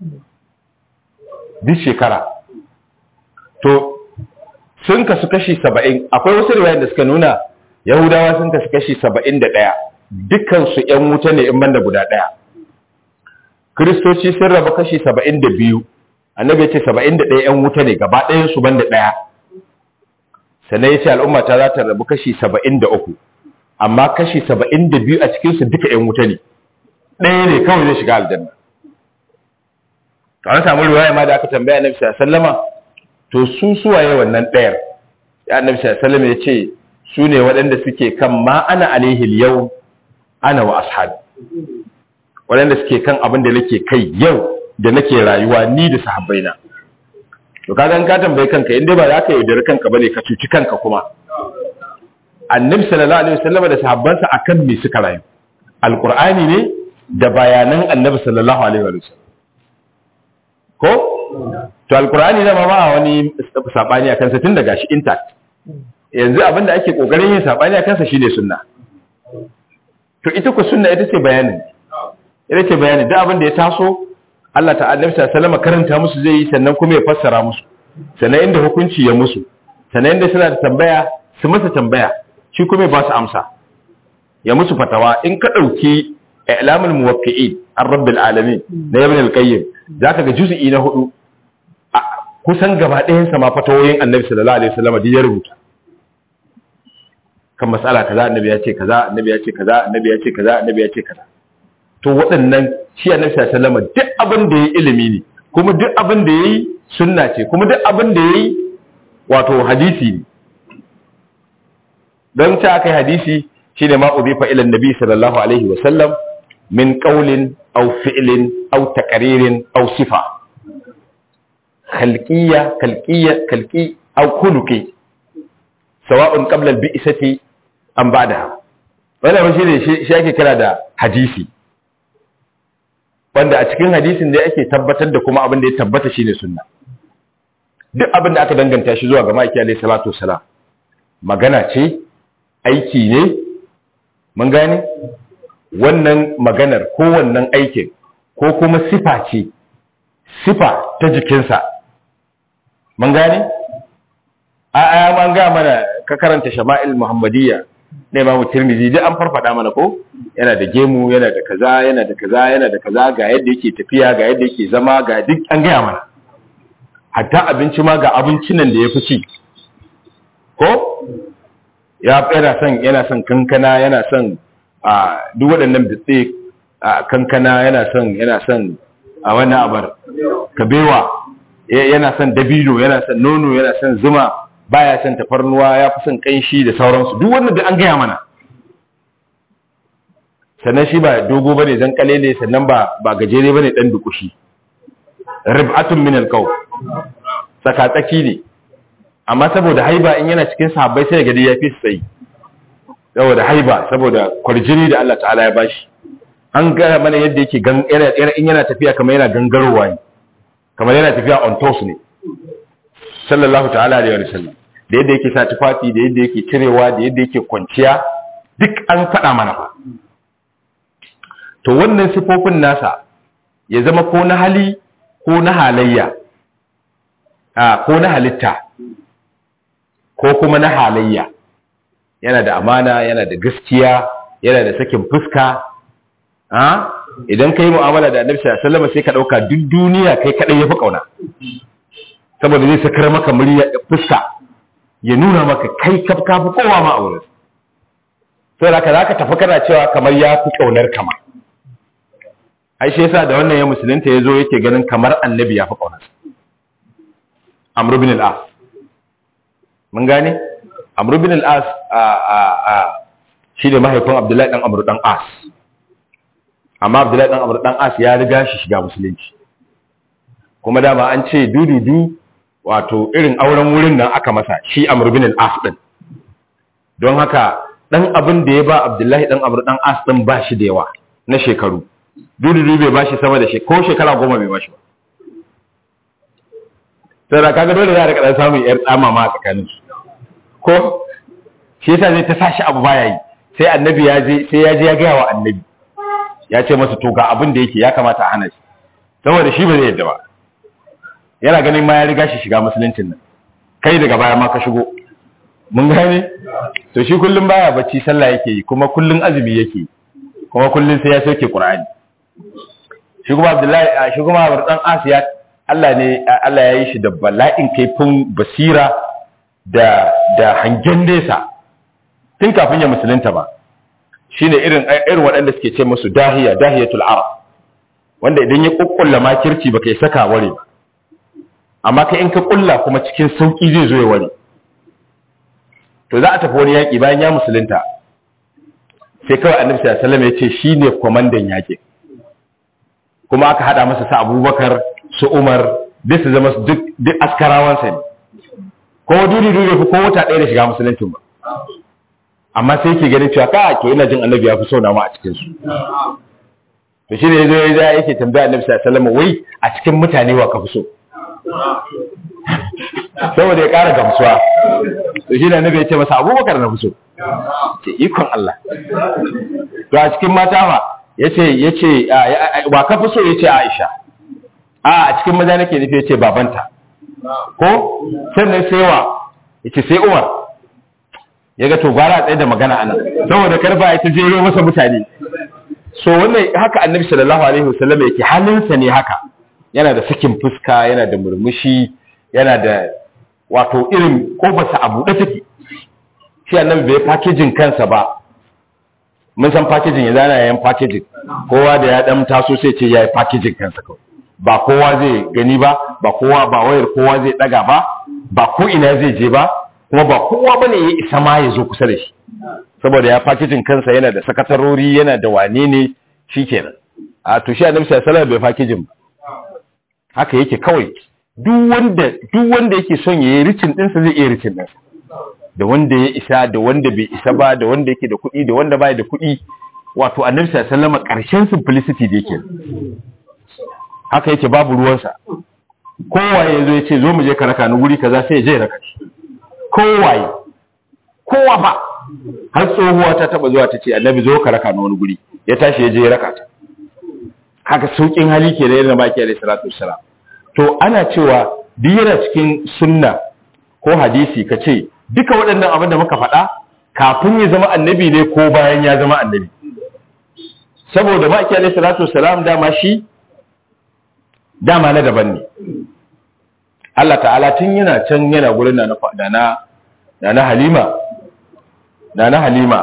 duk shekara to sun kasu kashi saba'in akwai wasu riwayar da suka nuna yahudawa sun kasu kashi saba'in da ɗaya dukansu ‘yan wuta ne in banda guda ɗaya kiristoci sun raba kashi saba'in da biyu annabi ya ce saba'in da ɗaya ‘yan wuta ne gaba ɗayansu banda ɗaya sannan ya ce al'umma ta za ta rabu kashi saba'in da uku amma kashi saba'in da biyu a cikinsu duka ‘yan wuta ne ɗaya ne kawai zai shiga aljanna to an samu riwaya ma da aka tambaya annabi sallama to su suwaye wannan ɗayar ya annabi sallama ya ce su ne waɗanda suke kan ma ana alaihi yau ana wa ashabi waɗanda suke kan abin da nake kai yau da nake rayuwa ni da sahabbaina to kaga in ka tambaye kanka in dai ba za ka yaudari kanka bane ka cuci kanka kuma annabi sallallahu alaihi wasallam da sahabbansa akan me suka rayu alqur'ani ne da bayanan annabi sallallahu alaihi wasallam ko to alqur'ani da ma ba wani sabani akan sa tun daga shi intact yanzu abinda ake kokarin yin sabani akan sa shine sunna to ita ku sunna ita ce bayanin ita ce bayanin duk abin da ya taso Allah ta annabi sallallahu karanta musu zai yi sannan kuma ya fassara musu sannan inda hukunci ya musu sannan inda suna da tambaya su masa tambaya shi kuma ya ba su amsa ya musu fatawa in ka dauki i'lamul muwaqqi'in ar-rabbil alamin na ibn al-qayyim zaka ga juz'i na hudu kusan gaba ɗayan sa ma fatawoyin annabi sallallahu alaihi wasallam da ya rubuta kan mas'ala kaza annabi ya ce kaza annabi ya ce kaza annabi ya ce kaza annabi ya ce kaza to waɗannan shi annabi sallallahu alaihi wasallam duk abin da yayi ilimi ne kuma duk abin da yayi sunna ce kuma duk abin da yayi wato hadisi ne don ta kai hadisi shine ma udifa ila annabi sallallahu alaihi wasallam min qawlin aw fi'lin aw taqririn aw sifa khalqiyya khalqiyya khalqi aw khuluqi sawa'un qabla al-bi'sati am ba'daha wannan shi ne shi ake kira da hadisi wanda a cikin hadisin da ake tabbatar da kuma abin da ya tabbata shine sunna duk abin da aka danganta shi zuwa ga maki alayhi salatu wasalam magana ce aiki ne mun gane wannan maganar ko wannan aikin ko kuma sifa ce sifa ta jikinsa mun gane a a man ga mana ka karanta shama'il muhammadiyya na imamu tirmizi duk an farfada mana ko yana da gemu yana da kaza yana da kaza yana da kaza ga yadda yake tafiya ga yadda yake zama ga duk an gaya mana hatta abinci ma ga abincinan da ya fi ci ko ya yana son yana son kankana yana son a duk waɗannan bitse a kankana yana son yana son a wannan abar kabewa yana son dabino yana son nono yana son zuma baya son tafarnuwa ya fi son kanshi da sauransu duk wannan da an gaya mana sannan shi ba dogo bane zan kalele sannan ba ba gajere bane dan dukushi rib'atun min alqaw saka tsaki ne amma saboda haiba in yana cikin sahabbai sai gadi ya fi sai saboda haiba saboda kwarjini da Allah ta'ala ya bashi an gaya mana yadda yake in yana tafiya kamar yana gangarowa ne kamar yana tafiya on toes ne sallallahu ta'ala alaihi wa sallam da yadda yake sa tufafi da yadda yake cirewa da yadda yake kwanciya duk an faɗa mana fa to wannan sifofin nasa ya zama ko na hali ko na halayya a ko na halitta ko kuma na halayya yana da amana yana da gaskiya yana da sakin fuska ha idan kai mu'amala da annabi sallallahu alaihi wasallam sai ka dauka duk duniya kai kadai yafi kauna saboda zai sakar maka murya fuska ya nuna maka kai kaf kafi kowa ma aure sai da zaka tafi kana cewa kamar ya fi kaunar kama ai shi yasa da wannan ya musulunta yazo yake ganin kamar annabi ya fi kaunar Amr ibn al-As mun gane Amr ibn al-As a a a shi ne mahaifin Abdullahi dan Amr dan As amma Abdullahi dan Amr dan As ya riga shi shiga musulunci kuma dama an ce dududu wato irin auren wurin nan aka masa shi Amr bin al-As din don haka dan abin da ya ba Abdullahi dan Amr dan As din ba shi da yawa na shekaru dududu bai ba shi sama da ko shekara goma bai ba shi ba sai da kaga dole za a rika samun yar tsama ma tsakanin su ko shi yasa zai ta sashi abu baya yi sai annabi ya je sai ya je ya ga wa annabi ya ce masa to ga abin da yake ya kamata a hana shi saboda shi ba zai yadda ba yana ganin ma ya riga shi shiga musuluncin nan kai daga baya ma ka shigo mun gane to shi kullum baya bacci sallah yake yi kuma kullum azumi yake yi kuma kullum sai ya soke qur'ani shi kuma abdullahi shi kuma dan asiya Allah ne Allah ya yi shi da bala'in kaifin basira da da hangen nesa tun kafin ya musulunta ba shine irin irin waɗanda suke ce musu dahiya dahiyatul arab wanda idan ya kukkulla makirci baka yi saka ware ba amma kai in ka kulla kuma cikin sauki zai zo ya ware to za a tafi wani yaƙi bayan ya musulunta sai kawai annabi sallallahu alaihi wasallam ya ce shine kwamandan yaƙi kuma aka hada masa sa Abubakar su Umar duk su zama duk duk askarawan sa ne ko duri duri ko wata ɗaya da shiga musuluncin ba amma sai yake ganin cewa ka to ina jin annabi ya fi so na ma a cikin su to shine yazo ya yake tambaya annabi sallallahu alaihi wasallam wai a cikin mutane wa ka fi so saboda ya ƙara gamsuwa to shi da nabi ya ce masa abubakar na fuso ce ikon Allah to a cikin mata ma ya ce ya ce wa ka fuso ya ce aisha a a cikin maza nake nufi ya ce babanta ko sannan sai wa ya ce sai umar ya ga to gwara tsaye da magana anan saboda karfa ya ta jero masa mutane so wannan haka annabi sallallahu alaihi wasallam yake halinsa ne haka yana da sakin fuska yana da murmushi yana da wato irin kofarsa a buɗe take shi annabi bai packaging kansa ba mun san packaging yanzu ana yayin packaging kowa da ya dan taso sai ce yayi packaging kansa kawai ba kowa zai gani ba ba kowa ba wayar kowa zai daga ba ba ko ina zai je ba kuma ba kowa bane ya isa ma ya zo kusa da shi saboda ya packaging kansa yana da sakatarori yana da wane ne shikenan a to shi annabi sallallahu alaihi wasallam bai packaging ba haka yake kawai duk wanda duk wanda yake son yayi ricin ɗinsa zai iya ricin ɗinsa da wanda ya isa da wanda bai isa ba da wanda yake da kuɗi da wanda bai da kuɗi wato annabi sallallahu alaihi wasallam ƙarshen simplicity da yake haka yake babu ruwansa kowaye yazo ya ce zo mu je ka raka ni guri kaza sai ya je raka shi kowaye kowa ba har tsohuwa ta taba zuwa ta ce annabi zo ka raka ni wani guri ya tashi ya je ya raka ta haka saukin hali ke da yadda baki alaihi salatu wassalam to ana cewa duk yana cikin sunna ko hadisi ka ce duka waɗannan abin da muka faɗa kafin ya zama annabi ne ko bayan ya zama annabi saboda baki alaihi salatu wassalam dama shi dama na daban ne Allah ta'ala tun yana can yana gurin na na na na halima na na halima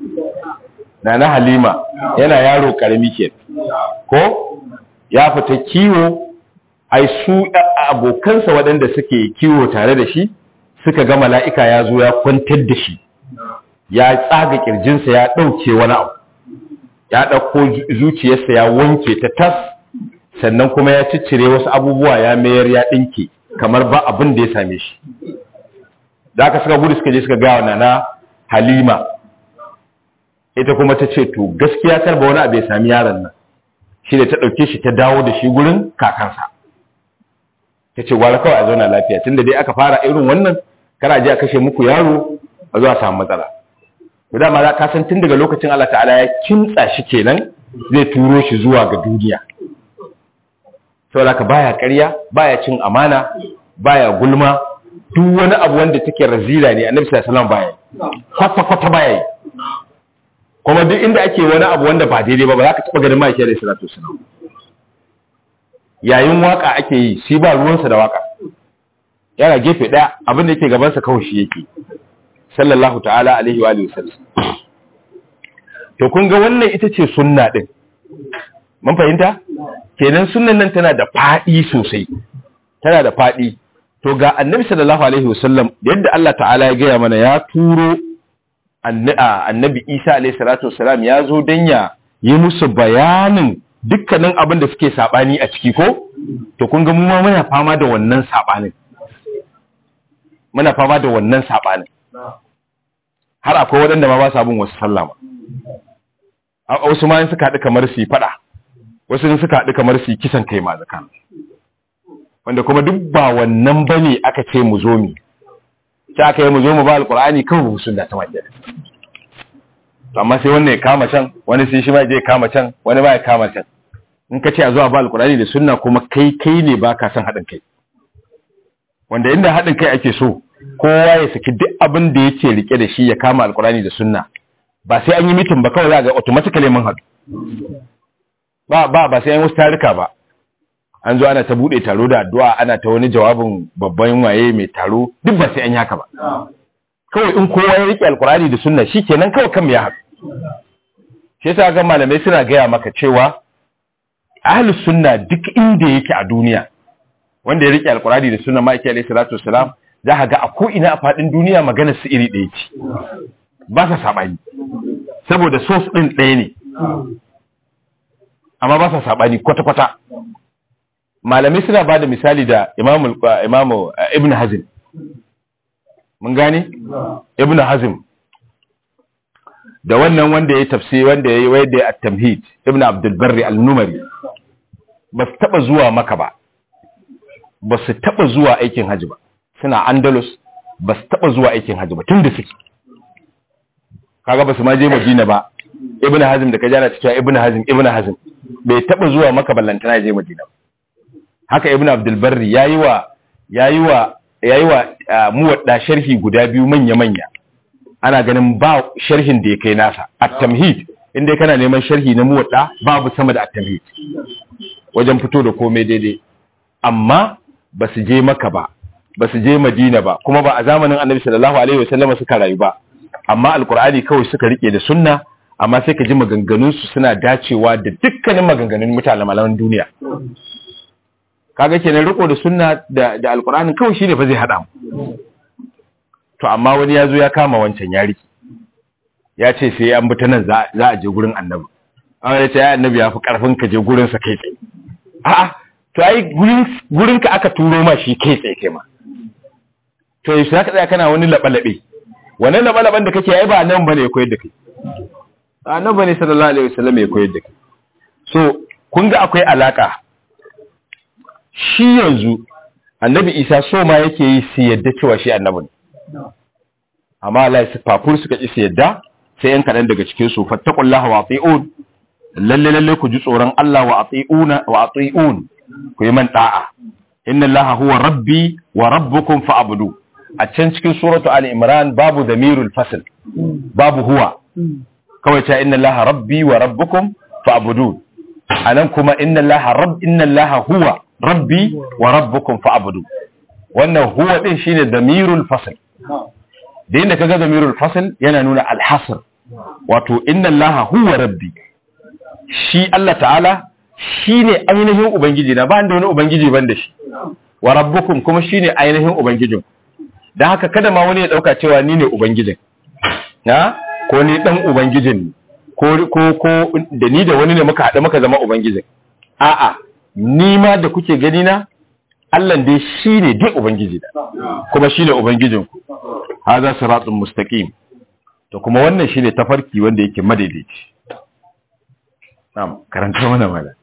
na na halima yana yaro karami ke ko ya fita kiwo ai su abokansa waɗanda suke kiwo tare da shi suka ga mala'ika ya zo ya kwantar da shi ya tsaga kirjinsa ya ɗauke wani abu ya ɗauko zuciyarsa ya wanke ta tas sannan kuma ya ciccire wasu abubuwa ya mayar ya ɗinke kamar ba abin da ya same shi da aka suka gudu suka je suka gawa nana halima ita kuma ta ce to gaskiya karba wani abu ya sami yaron nan shi da ta ɗauke shi ta dawo da shi gurin kakansa ta ce gwara kawai a zauna lafiya tun da dai aka fara irin wannan kana je a kashe muku yaro a zuwa samu matsala to dama za ka san tun daga lokacin Allah ta'ala ya kintsa shi kenan zai turo shi zuwa ga duniya saboda ka baya ƙarya baya cin amana baya gulma duk wani abu wanda take razila ne annabi sallallahu alaihi wasallam baya kwata kwata baya yi kuma duk inda ake wani abu wanda ba daidai ba ba za ka taba ganin mai da salatu wasallam yayin waka ake yi shi ba ruwansa da waka yana gefe daya abin da yake gabansa kawai shi yake sallallahu ta'ala alaihi wa alihi wasallam to kun ga wannan ita ce sunna din mun fahimta kenan sunnan nan tana da fadi sosai tana da fadi to ga annabi sallallahu alaihi wasallam yadda Allah ta'ala ya gaya mana ya turo annabi Isa alaihi salatu wasalam ya zo dan ya yi musu bayanin dukkanin abin da suke sabani a ciki ko to kun ga mu ma muna fama da wannan sabanin muna fama da wannan sabanin har akwai waɗanda ma ba sa bin wasu sallama wasu ma suka haɗu kamar su yi faɗa wasu suka haɗu kamar su yi kisan kai ma zakan wanda kuma duk ba wannan bane aka ce mu zo mi ta aka yi mu zo mu ba alqur'ani kawai mu sunna ta majiya amma sai wannan ya kama can wani sai shi ma je kama can wani ba ya kama can in ka ce a zuwa ba alqur'ani da sunna kuma kai kai ne ba ka son haɗin kai wanda inda haɗin kai ake so kowa ya saki duk abin da yake rike da shi ya kama alqur'ani da sunna ba sai an yi mitin ba kawai za ga automatically mun haɗu ba ba ba sai an yi wasu tarika ba an zo ana ta bude taro da addu'a ana ta wani jawabin babban waye mai taro duk ba sai an yi haka ba kawai in kowa ya rike alkurani da sunna shikenan kawai kan ya haɗu shi yasa ga malamai suna gaya maka cewa ahlus sunna duk inda yake a duniya wanda ya rike alkurani da sunna ma'aiki alaihi salatu wassalam za ka ga a ko ina a fadin duniya maganar su iri ɗaya ce ba sa sabani saboda source din ɗaya ne amma ba sa sabani kwata-kwata malamai suna ba da misali da imamu imamu ibn hazim mun gane ibn hazim da wannan wanda ya tafsi wanda ya yi wanda ya at-tamhid ibn abdul barri al-numari ba su taba zuwa maka ba ba su taba zuwa aikin haji ba suna andalus ba su taba zuwa aikin haji ba tun da suke kaga ba su ma je madina ba ibn hazim da ka jana cikin ibn hazim ibn hazim bai taba zuwa maka ballantana je madina haka ibn abdul barri yayi wa yayi wa yayi wa muwadda sharhi guda biyu manya manya ana ganin ba sharhin da ya kai nasa at-tamhid inda kana neman sharhi na muwadda babu sama da at-tamhid wajen fito da komai daidai amma ba su je maka ba ba su je madina ba kuma ba a zamanin annabi sallallahu alaihi wasallam suka rayu ba amma alqur'ani kawai suka rike da sunna amma sai ka ji maganganunsu suna dacewa da dukkanin maganganun mutanen malaman duniya kaga kenan riko da sunna da da alqur'ani kawai shine fa zai hada mu to amma wani yazo ya kama wancan ya riki ya ce sai an bi ta nan za a je gurin annabi amma ya ce ya annabi ya fi karfin ka je gurin sa kai tsaye a'a to ai gurin gurin ka aka turo ma shi kai tsaye kai ma to yaushe zaka tsaya kana wani labalabe wannan labalaban da kake ai ba nan bane ya koyar da kai annabi ne sallallahu alaihi wasallam ya koyar da kai so kun ga akwai alaka shi yanzu annabi isa so ma yake yi su yadda cewa shi annabi ne amma Allah ya fafur suka ki su yadda sai yan kaɗan daga cikin su fattaqullaha wa ati'un lalle lalle ku ji tsoron Allah wa ati'una wa ati'un ku yi man da'a inna allaha huwa rabbi wa rabbukum fa'budu a can cikin suratu ali imran babu dhamirul fasl babu huwa kawai ta inna allaha rabbi wa rabbukum fa'budu anan kuma inna allaha rabb inna allaha huwa rabbi wa rabbukum fa'budu wannan huwa din shine damirul fasl da inda kaga damirul fasl yana nuna al-hasr wato inna allaha huwa rabbi shi Allah ta'ala shine ainihin ubangiji na ba da wani ubangiji ban da shi wa rabbukum kuma shine ainihin ubangijin dan haka kada ma wani ya dauka cewa ni ne ubangijin na ko ni dan ubangijin ko ko ko da ni da wani ne muka haɗu muka zama ubangijin a'a ni ma da kuke gani na Allah dai shine dai ubangiji da kuma shine ubangijin ku hadha siratun mustaqim to kuma wannan shine tafarki wanda yake madaidaici na'am karanta mana mana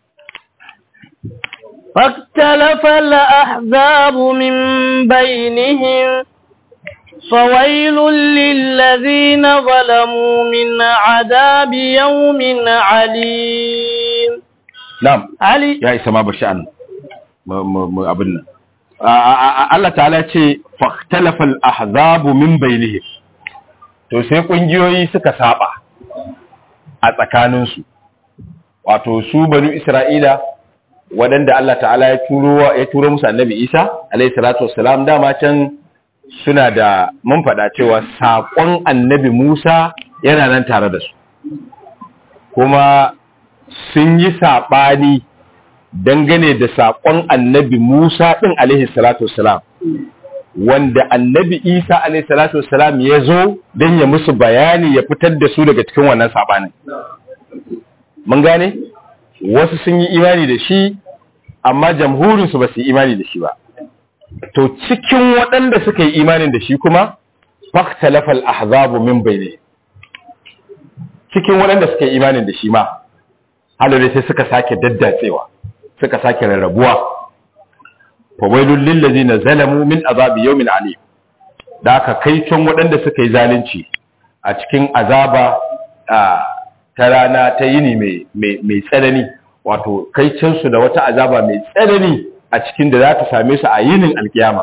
فاختلف الأحزاب من بينهم فويل للذين ظلموا من عذاب يوم عليم na'am علي ya isa ma bashi an mu- mu mu abin nan A- a- a- Allah ta'ala ce fahtalafa al-ahzabu min bainihim to sai kungiyoyi suka saba a tsakanin su wato su banu Isra'ila waɗanda Allah ta'ala ya turo ya turo musu annabi Isa alayhi salatu wassalam dama can suna da mun faɗa cewa saƙon annabi Musa yana nan tare da su kuma sun yi saɓani dangane da saƙon annabi Musa ɗin alaihi salatu wassalam wanda annabi Isa alaihi salatu wassalam ya zo don ya musu bayani ya fitar da su daga cikin wannan saɓanin. Mun gane? Wasu sun yi imani da shi, amma jamhurinsu ba su yi imani da shi ba. To cikin waɗanda suka yi imanin da shi kuma, faktalafal ahzabu min bayne. Cikin waɗanda suka yi imanin da shi ma, halare sai suka sake daddatsewa suka sake rarrabuwa fawailul lil ladina zalamu min azabi yawmin alim da aka kai can waɗanda suka yi zalunci a cikin azaba a, ta rana ta yini mai mai mai tsanani wato kai can su da wata azaba mai tsanani a cikin da za ta same su a yinin alkiyama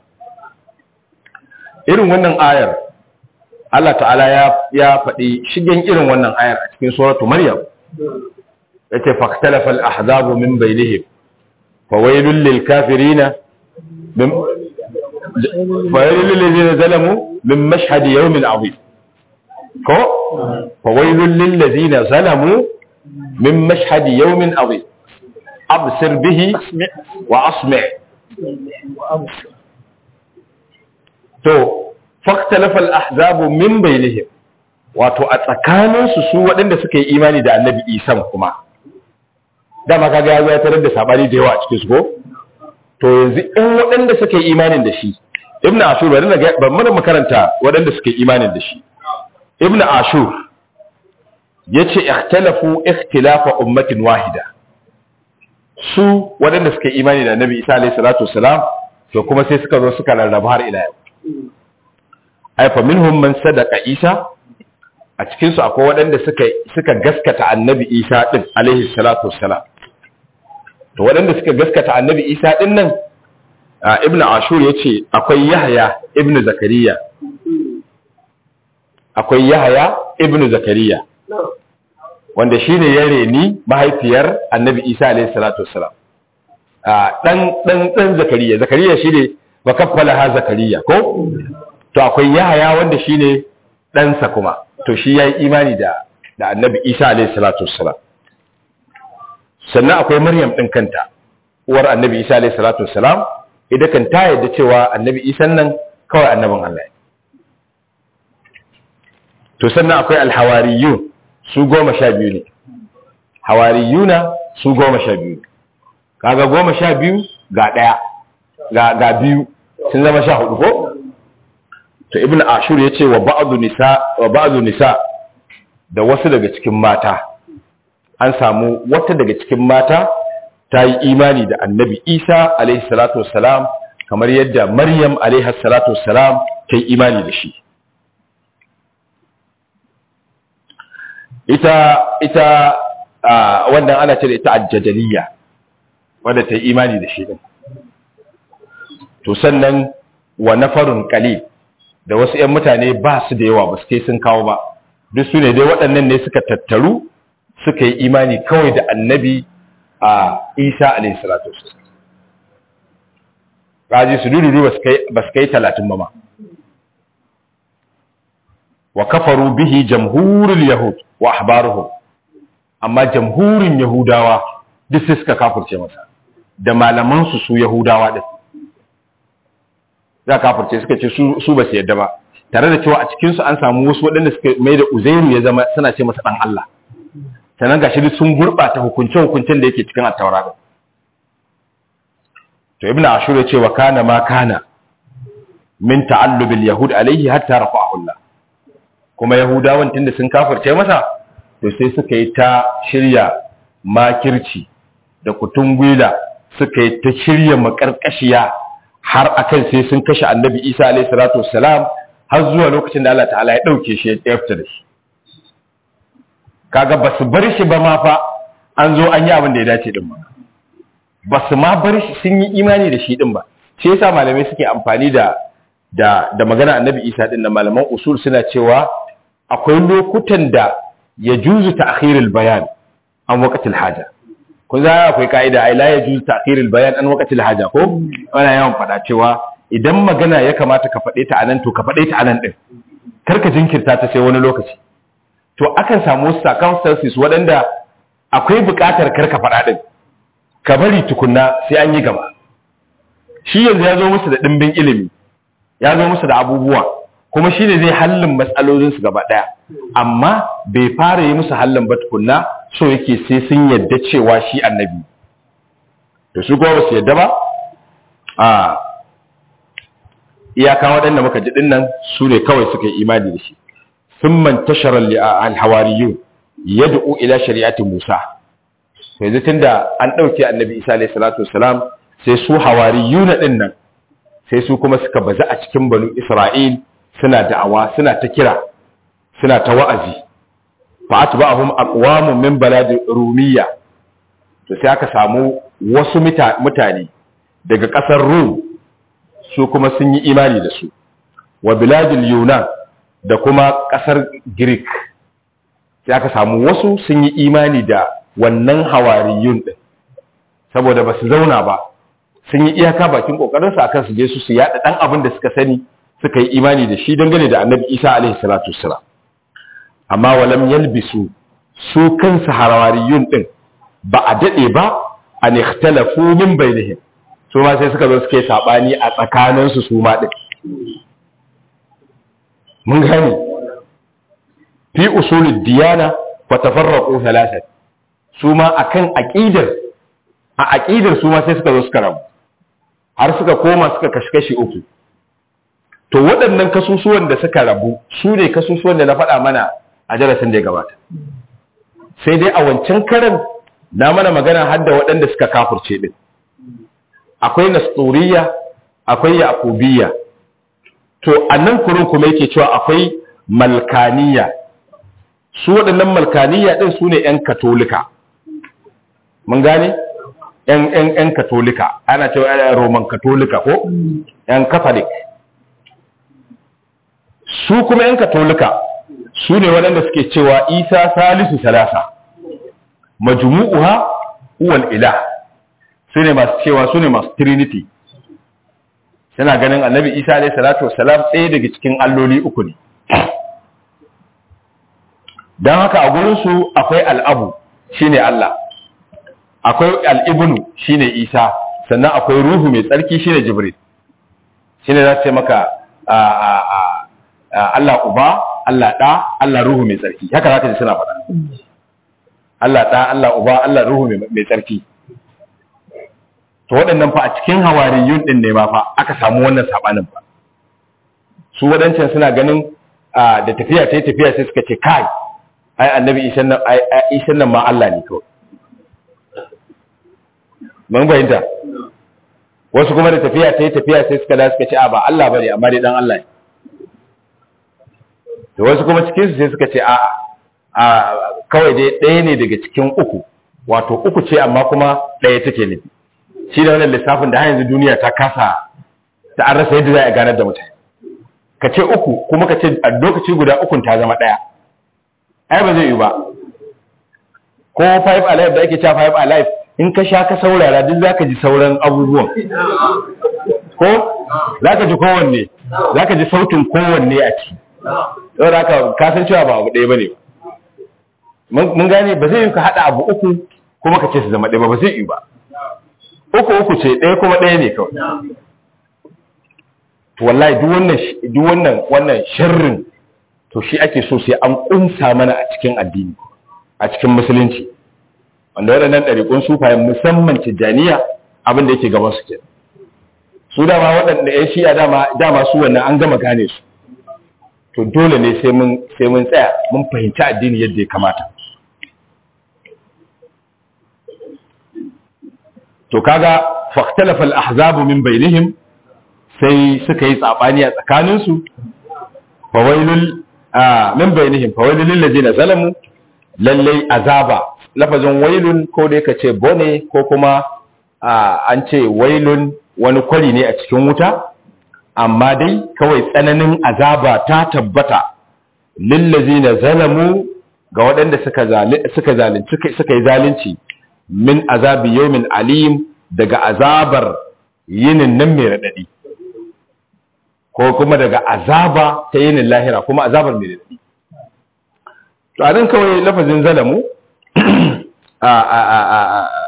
irin wannan ayar Allah ta'ala ya ya faɗi shigen irin wannan ayar a cikin suratu maryam yace faktalafa al-ahzabu min bainihim fawailul lil kafirina min fawailul lil ladina zalamu min mashhad yawmin azim ko fawailul lil ladina zalamu min mashhad yawmin azim absir bihi wa asmi' to faktalafa al-ahzabu min bainihim wato a tsakaninsu su waɗanda suka yi imani da annabi isan kuma dama kaga ya zo ya tarar da sabani da yawa a cikin su ko to yanzu in waɗanda suka yi imanin da shi ibnu ashur bari na ga ban mana makaranta waɗanda suka yi imanin da shi ibnu ashur yace ikhtalafu ikhtilafa ummatin wahida su waɗanda suka yi imani da annabi isa alayhi salatu wassalam to kuma sai suka zo suka rarraba har ila yau ai fa minhum man sadaqa isa a cikin su akwai waɗanda suka suka gaskata annabi isa din alaihi salatu wassalam to waɗanda suka gaskata annabi isa din nan ibnu ashur yace akwai yahya ibnu zakariya akwai yahya ibnu zakariya wanda shine ya reni mahaifiyar annabi isa alaihi salatu wassalam dan dan dan zakariya zakariya shine wa kaffala ha zakariya ko to akwai yahaya wanda shine ɗansa kuma to shi yayi imani da da annabi isa alaihi salatu wassalam sannan akwai maryam din kanta uwar annabi isa alaihi salatu wassalam ita kan ta yadda cewa annabi isa nan kawai annabin Allah ne to sannan akwai alhawariyun su goma sha biyu ne hawariyuna su goma sha biyu kaga goma sha biyu ga ɗaya ga ga biyu sun zama sha hudu ko to ibnu ashur yace wa ba'du nisa wa ba'du nisa da wasu daga cikin mata an samu wata daga cikin mata ta yi imani da annabi isa alaihi salatu wassalam kamar yadda maryam alaihi salatu wassalam ta yi imani da shi ita ita wannan ana ce da ita ajjajaliya wadda ta yi imani da shi din to sannan wa nafarun qalil da wasu ƴan mutane ba su da yawa ba su kai sun kawo ba duk su ne dai waɗannan ne suka tattaru suka yi imani kawai da annabi a isa alaihi salatu wasallam raji su dudu ba su kai ba su kai 30 ba ma wa kafaru bihi jamhurul yahud wa ahbaruhum amma jamhurin yahudawa duk sai suka kafirce masa da malaman su su yahudawa din za kafirce suka ce su su ba su yadda ba tare da cewa a cikin su an samu wasu waɗanda suka mai da uzairu ya zama suna ce masa dan Allah sannan gashi duk sun gurɓata hukunce-hukuncen da yake cikin attaura din to ibn ashur ya ce wa kana ma kana min ta'allubil yahud alaihi hatta rafa'ahu Allah kuma yahudawan tunda sun kafirce masa to sai suka yi ta shirya makirci da kutungwila suka yi ta shirya makarkashiya har akan sai sun kashe annabi Isa alaihi salatu wassalam har zuwa lokacin da Allah ta'ala ya dauke shi ya fita da shi kaga basu bar shi ba ma fa an zo an yi abin da ya dace din ba basu ma bar shi sun yi imani da shi din ba shi yasa malamai suke amfani da da da magana annabi Isa din da malaman usul suna cewa akwai lokutan da ya juzu ta'khirul bayan an waqtil haja kun za akwai kaida ai la ya juzu ta'khirul bayan an waqtil haja ko ana yawan fada cewa idan magana ya kamata ka fade ta anan to ka fade ta anan din karka jinkirta ta sai wani lokaci to akan samu circumstances waɗanda akwai buƙatar karka fada din ka bari tukunna sai an yi gaba shi yanzu ya zo musu da dimbin ilimi ya zo musu da abubuwa kuma shi ne zai hallin matsalolinsu gaba ɗaya amma bai fara yi musu hallin ba tukunna so yake sai sun yadda cewa shi annabi da su kuma su yadda ba a iyaka waɗanda muka ji dinnan su ne kawai suka yi imani da shi sun man tasharar alhawariyun yad'u ila shari'ati musa yanzu tunda an ɗauke annabi isa alayhi salatu wasalam sai su hawariyuna dinnan sai su kuma suka baza a cikin banu isra'il suna da'awa suna ta kira suna ta wa'azi fa atba'ahum aqwamun min balad rumiyya to sai aka samu wasu mutane daga kasar rum su kuma sun yi imani da su wa biladil yunan da kuma kasar greek sai aka samu wasu sun yi imani da wannan hawariyun din saboda ba su zauna ba sun yi iyaka bakin kokarinsu akan su je su su yada dan abin da suka sani suka yi imani da shi dangane da annabi isa alaihi salatu wassalam amma walam yalbisu su kansu harawariyun din ba a dade ba an ikhtalafu min bainihim su ma sai suka zo suke sabani a tsakanin su su ma din mun gani fi usulid diyana wa tafarraqu thalathat su ma akan aqidar a aqidar su ma sai suka zo suka rabu har suka koma suka kashi uku to waɗannan kasusuwan da suka rabu su ne kasusuwan da na faɗa mana a darasin da ya gabata sai dai a wancan karan na mana magana har da waɗanda suka kafurce ɗin akwai nasturiya akwai yaƙubiya to a nan kurin kuma yake cewa akwai malkaniya su waɗannan malkaniya ɗin su ne 'yan katolika mun gane 'yan katolika ana cewa roman katolika ko 'yan catholic su kuma ‘yan katolika su ne waɗanda suke cewa isa salisu salasa majmu'uha uwal ilah su ne masu cewa su ne masu trinity suna ganin annabi isa alaihi salatu wasalam ɗaya daga cikin alloli uku ne don haka a gurinsu akwai al'abu shine allah akwai al'ibnu shine isa sannan akwai ruhu mai tsarki shine jibril shine za su ce maka Allah uba, Allah ɗa, Allah ruhu mai tsarki. Haka za ka ji suna faɗa. Allah ɗa, Allah uba, Allah ruhu mai tsarki. To waɗannan fa a cikin hawariyun ɗin ne ma fa aka samu wannan saɓanin fa. Su waɗancan suna ganin da tafiya sai tafiya sai suka ce kai, ai annabi isan nan ma Allah ne kawai. Mun fahimta. Wasu kuma da tafiya sai tafiya sai suka da suka ce a ba Allah bane amma dai dan Allah ne. da wasu kuma cikinsu sai suka ce a kawai dai ɗaya ne daga cikin uku wato uku ce amma kuma ɗaya take ne shi da wannan lissafin da har yanzu duniya ta kasa ta an rasa yadda za a ganar da mutane ka ce uku kuma ka ce a lokaci guda ukun ta zama ɗaya ai ba zai yi ba ko five alive da ake cewa five alive in ka sha ka saurara duk za ka ji sauran abubuwan ko za ka ji kowanne za ka ji sautin kowanne a ciki saboda haka kasan cewa ba abu ɗaya ba ne mun gane ba zai yi ka haɗa abu uku kuma ka ce su zama ɗaya ba ba zai yi ba uku uku ce ɗaya kuma ɗaya ne kawai to wallahi duk wannan duk wannan wannan sharrin to shi ake so sai an kunsa mana a cikin addini a cikin musulunci wanda waɗannan ɗariƙun sufayen musamman tijjaniya abin da yake gaban su ke su dama waɗanda ya shiya dama dama su wannan an gama gane su to dole ne sai mun sai mun tsaya mun fahimci addini yadda ya kamata to kaga fahtalafa al-ahzabu min bainihim sai suka yi tsabani a tsakanin su fawailul min bainihim fawailul lil ladina zalamu lallai azaba lafazin wailun ko dai kace bone ko kuma an ce wailun wani kwari ne a cikin wuta amma dai kawai tsananin azaba ta tabbata lillazina zalamu ga waɗanda suka suka zalunci suka yi zalunci min azabi yawmin alim daga azabar yinin nan mai radadi ko kuma daga azaba ta yinin lahira kuma azabar mai radadi to a nan kawai lafazin zalamu a a a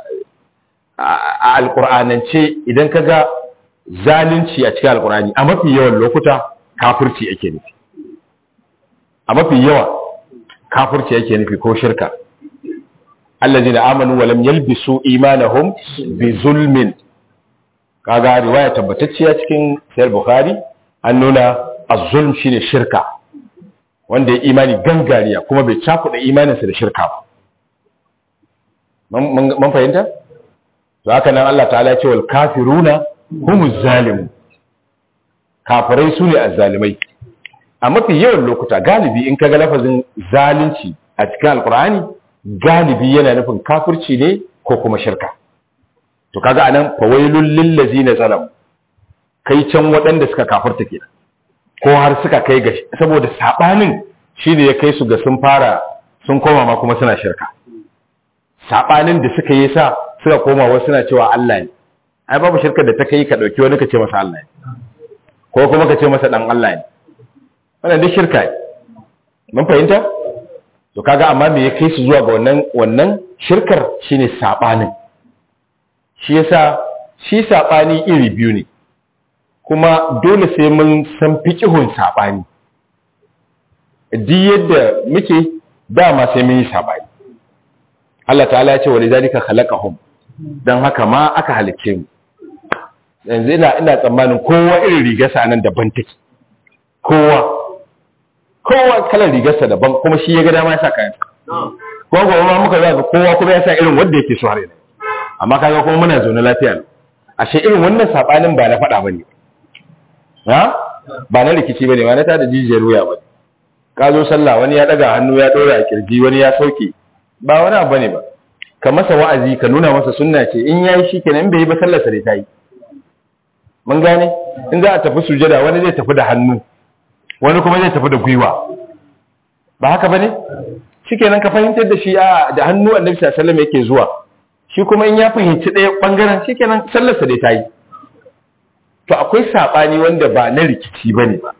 a alƙur'anance idan ka ga zalunci a cikin alƙur'ani a mafi yawan lokuta kafirci ake nufi a mafi yawa kafirci ake nufi ko shirka allazi da amanu walam yalbisu imanahum bi zulmin kaga riwaya tabbatacciya cikin sahih bukhari an nuna az-zulm shine shirka wanda ya imani gangariya kuma bai cakuɗa imaninsa da shirka ba mun fahimta to haka nan Allah ta'ala ce wal kafiruna humuz zalimun kafirai su ne azzalimai a mafi yawan lokuta galibi in kaga lafazin zalunci a cikin alkur'ani galibi yana nufin kafirci ne ko kuma shirka to kaga anan fawailul lil ladzina zalamu kai can waɗanda suka kafirta kenan ko har suka kai ga saboda sabanin shine ya kai su ga sun fara sun koma ma kuma suna shirka sabanin da suka yi sa suka koma wasu suna cewa Allah ne ai babu shirkar da ta kai ka dauki wani ka ce masa Allah ne ko kuma ka ce masa dan Allah ne wannan duk shirka ne mun fahimta to kaga amma me ya kai su zuwa ga wannan wannan shirkar shine sabanin shi yasa shi sabani iri biyu ne kuma dole sai mun san fiqhun sabani duk yadda muke dama sai mun yi sabani Allah ta'ala ya ce walidhalika khalaqahum dan haka ma aka halicce mu yanzu ina ina tsammanin kowa irin rigarsa nan daban take kowa kowa kalar rigarsa daban kuma shi ya ga dama ya sa kayan kuma gobe ma muka ga kowa kuma ya sa irin wanda yake so har yanzu amma kaga kuma muna zaune lafiya ne ashe irin wannan sabanin ba na faɗa bane ha ba na rikici bane ba na tada jijiyar wuya bane ka zo sallah wani ya daga hannu ya dora a kirji wani ya sauke ba wani abu bane ba ka masa wa'azi ka nuna masa sunna ce in yayi shikenan in bai yi ba sallar sa dai ta yi mun gane in za a tafi sujada wani zai tafi da hannu wani kuma zai tafi da gwiwa ba haka bane shikenan ka fahimtar da shi a da hannu annabi sallallahu alaihi wasallam yake zuwa shi kuma in ya fahimci ɗaya bangaren shikenan sallar sa dai ta yi to akwai sabani wanda ba na rikici bane ba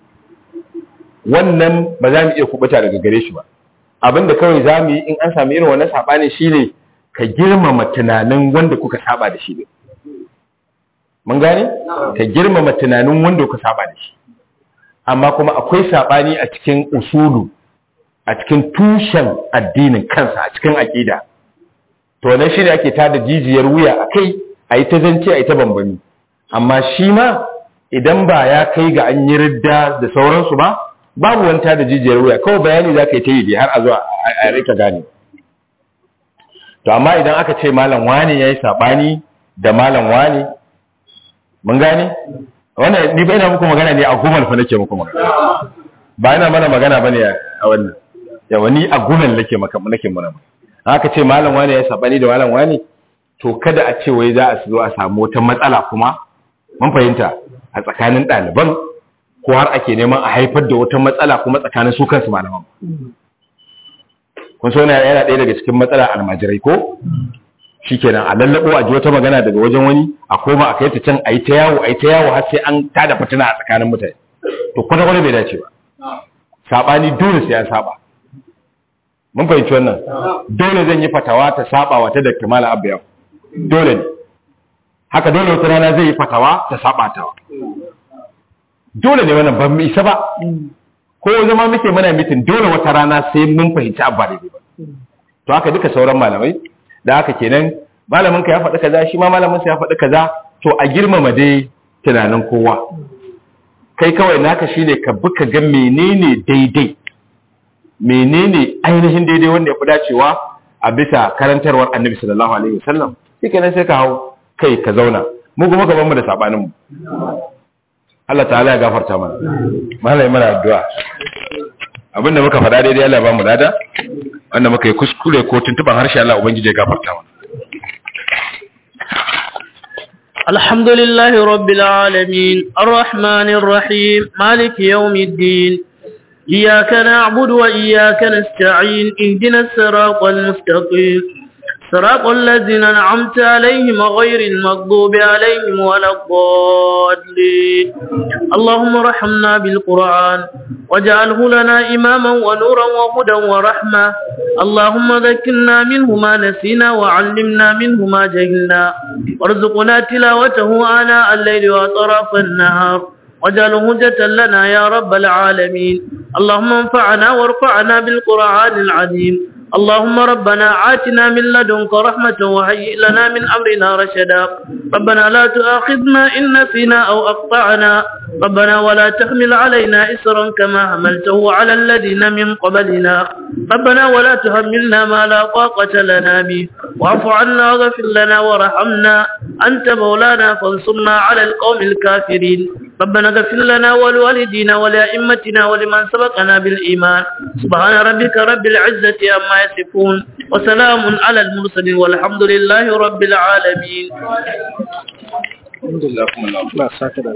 wannan ba za mu iya kubuta daga gare shi ba abinda kawai za mu yi in an sami irin wannan sabani shine ka girmama tunanin wanda kuka saba da shi ne mun gane ka girmama tunanin wanda kuka saba da shi amma kuma akwai sabani a cikin usulu a cikin tushen addinin kansa a cikin aqida to wannan shine ake tada jijiyar wuya akai ayi ta zance ayi ta bambami amma shi ma idan ba ya kai ga an yi ridda da sauransu ba babu wani tada jijiyar wuya kawai bayani za ka yi ta yi har a zuwa a rika gane to amma idan aka ce malam wani ya yi saɓani da malam wani mun gane wannan ni bai na muku magana ne a gumal fa nake muku magana ba ina mana magana bane a wannan yawa ni a gumal nake maka nake mana aka ce malam wani ya yi saɓani da malam wani to kada a ce wai za a zo a samu wata matsala kuma mun fahimta a tsakanin ɗaliban ko har ake neman a haifar da wata matsala kuma tsakanin su kansu malaman kun so yana yana ɗaya daga cikin matsala almajirai ko shikenan a lallabo a ji wata magana daga wajen wani a koma a kai ta can a yi ta yawo a yi ta yawo har sai an tada fitina a tsakanin mutane to kwata kwata bai dace ba sabani dole sai an saba mun fahimci wannan dole zan yi fatawa ta saba wata da kamala abiya dole ne haka dole wata rana zai yi fatawa ta saba ta dole ne wannan ban mu isa ba ko zama muke mana mitin dole wata rana sai mun fahimci abu ba daidai ba to haka duka sauran malamai da haka kenan malamin ka ya faɗi kaza shi ma malamin sa ya faɗi kaza to a girmama dai tunanin kowa kai kawai naka shine ka bi ka ga menene daidai menene ainihin daidai wanda ya fi dacewa a bisa karantarwar annabi sallallahu alaihi wasallam shikenan sai ka hau kai ka zauna mu kuma ka mu da sabanin mu Allah ta'ala ya gafarta mana malai mana addu'a abinda muka faɗa daidai Allah ya ba mu lada wanda muka yi kuskure ko tuntuban harshe Allah ubangiji ya gafarta mana الحمد لله رب العالمين الرحمن الرحيم مالك يوم الدين إياك نعبد وإياك نستعين اهدنا الصراط المستقيم صراط الذين أنعمت عليهم غير المغضوب عليهم ولا الضالين اللهم ارحمنا بالقرآن واجعله لنا إماما ونورا وهدى ورحمة اللهم ذكرنا منه ما نسينا وعلمنا منه ما جهلنا وارزقنا تلاوته آناء الليل وأطراف النهار واجعله هجة لنا يا رب العالمين اللهم انفعنا وارفعنا بالقرآن العظيم اللهم ربنا آتنا من لدنك رحمة وهيئ لنا من أمرنا رشدا ربنا لا تؤاخذنا إن نسينا أو أقطعنا ربنا ولا تحمل علينا إسرا كما حملته على الذين من قبلنا ربنا ولا تحملنا ما لا طاقة لنا به واعف عنا واغفر لنا وارحمنا أنت مولانا فانصرنا على القوم الكافرين ربنا اغفر لنا ولوالدينا ولأئمتنا ولمن سبقنا بالإيمان سبحان ربك رب العزة عما يصفون وسلام على المرسلين والحمد لله رب العالمين الحمد لله ba sake da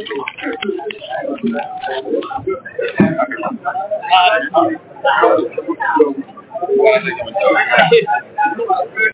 kuma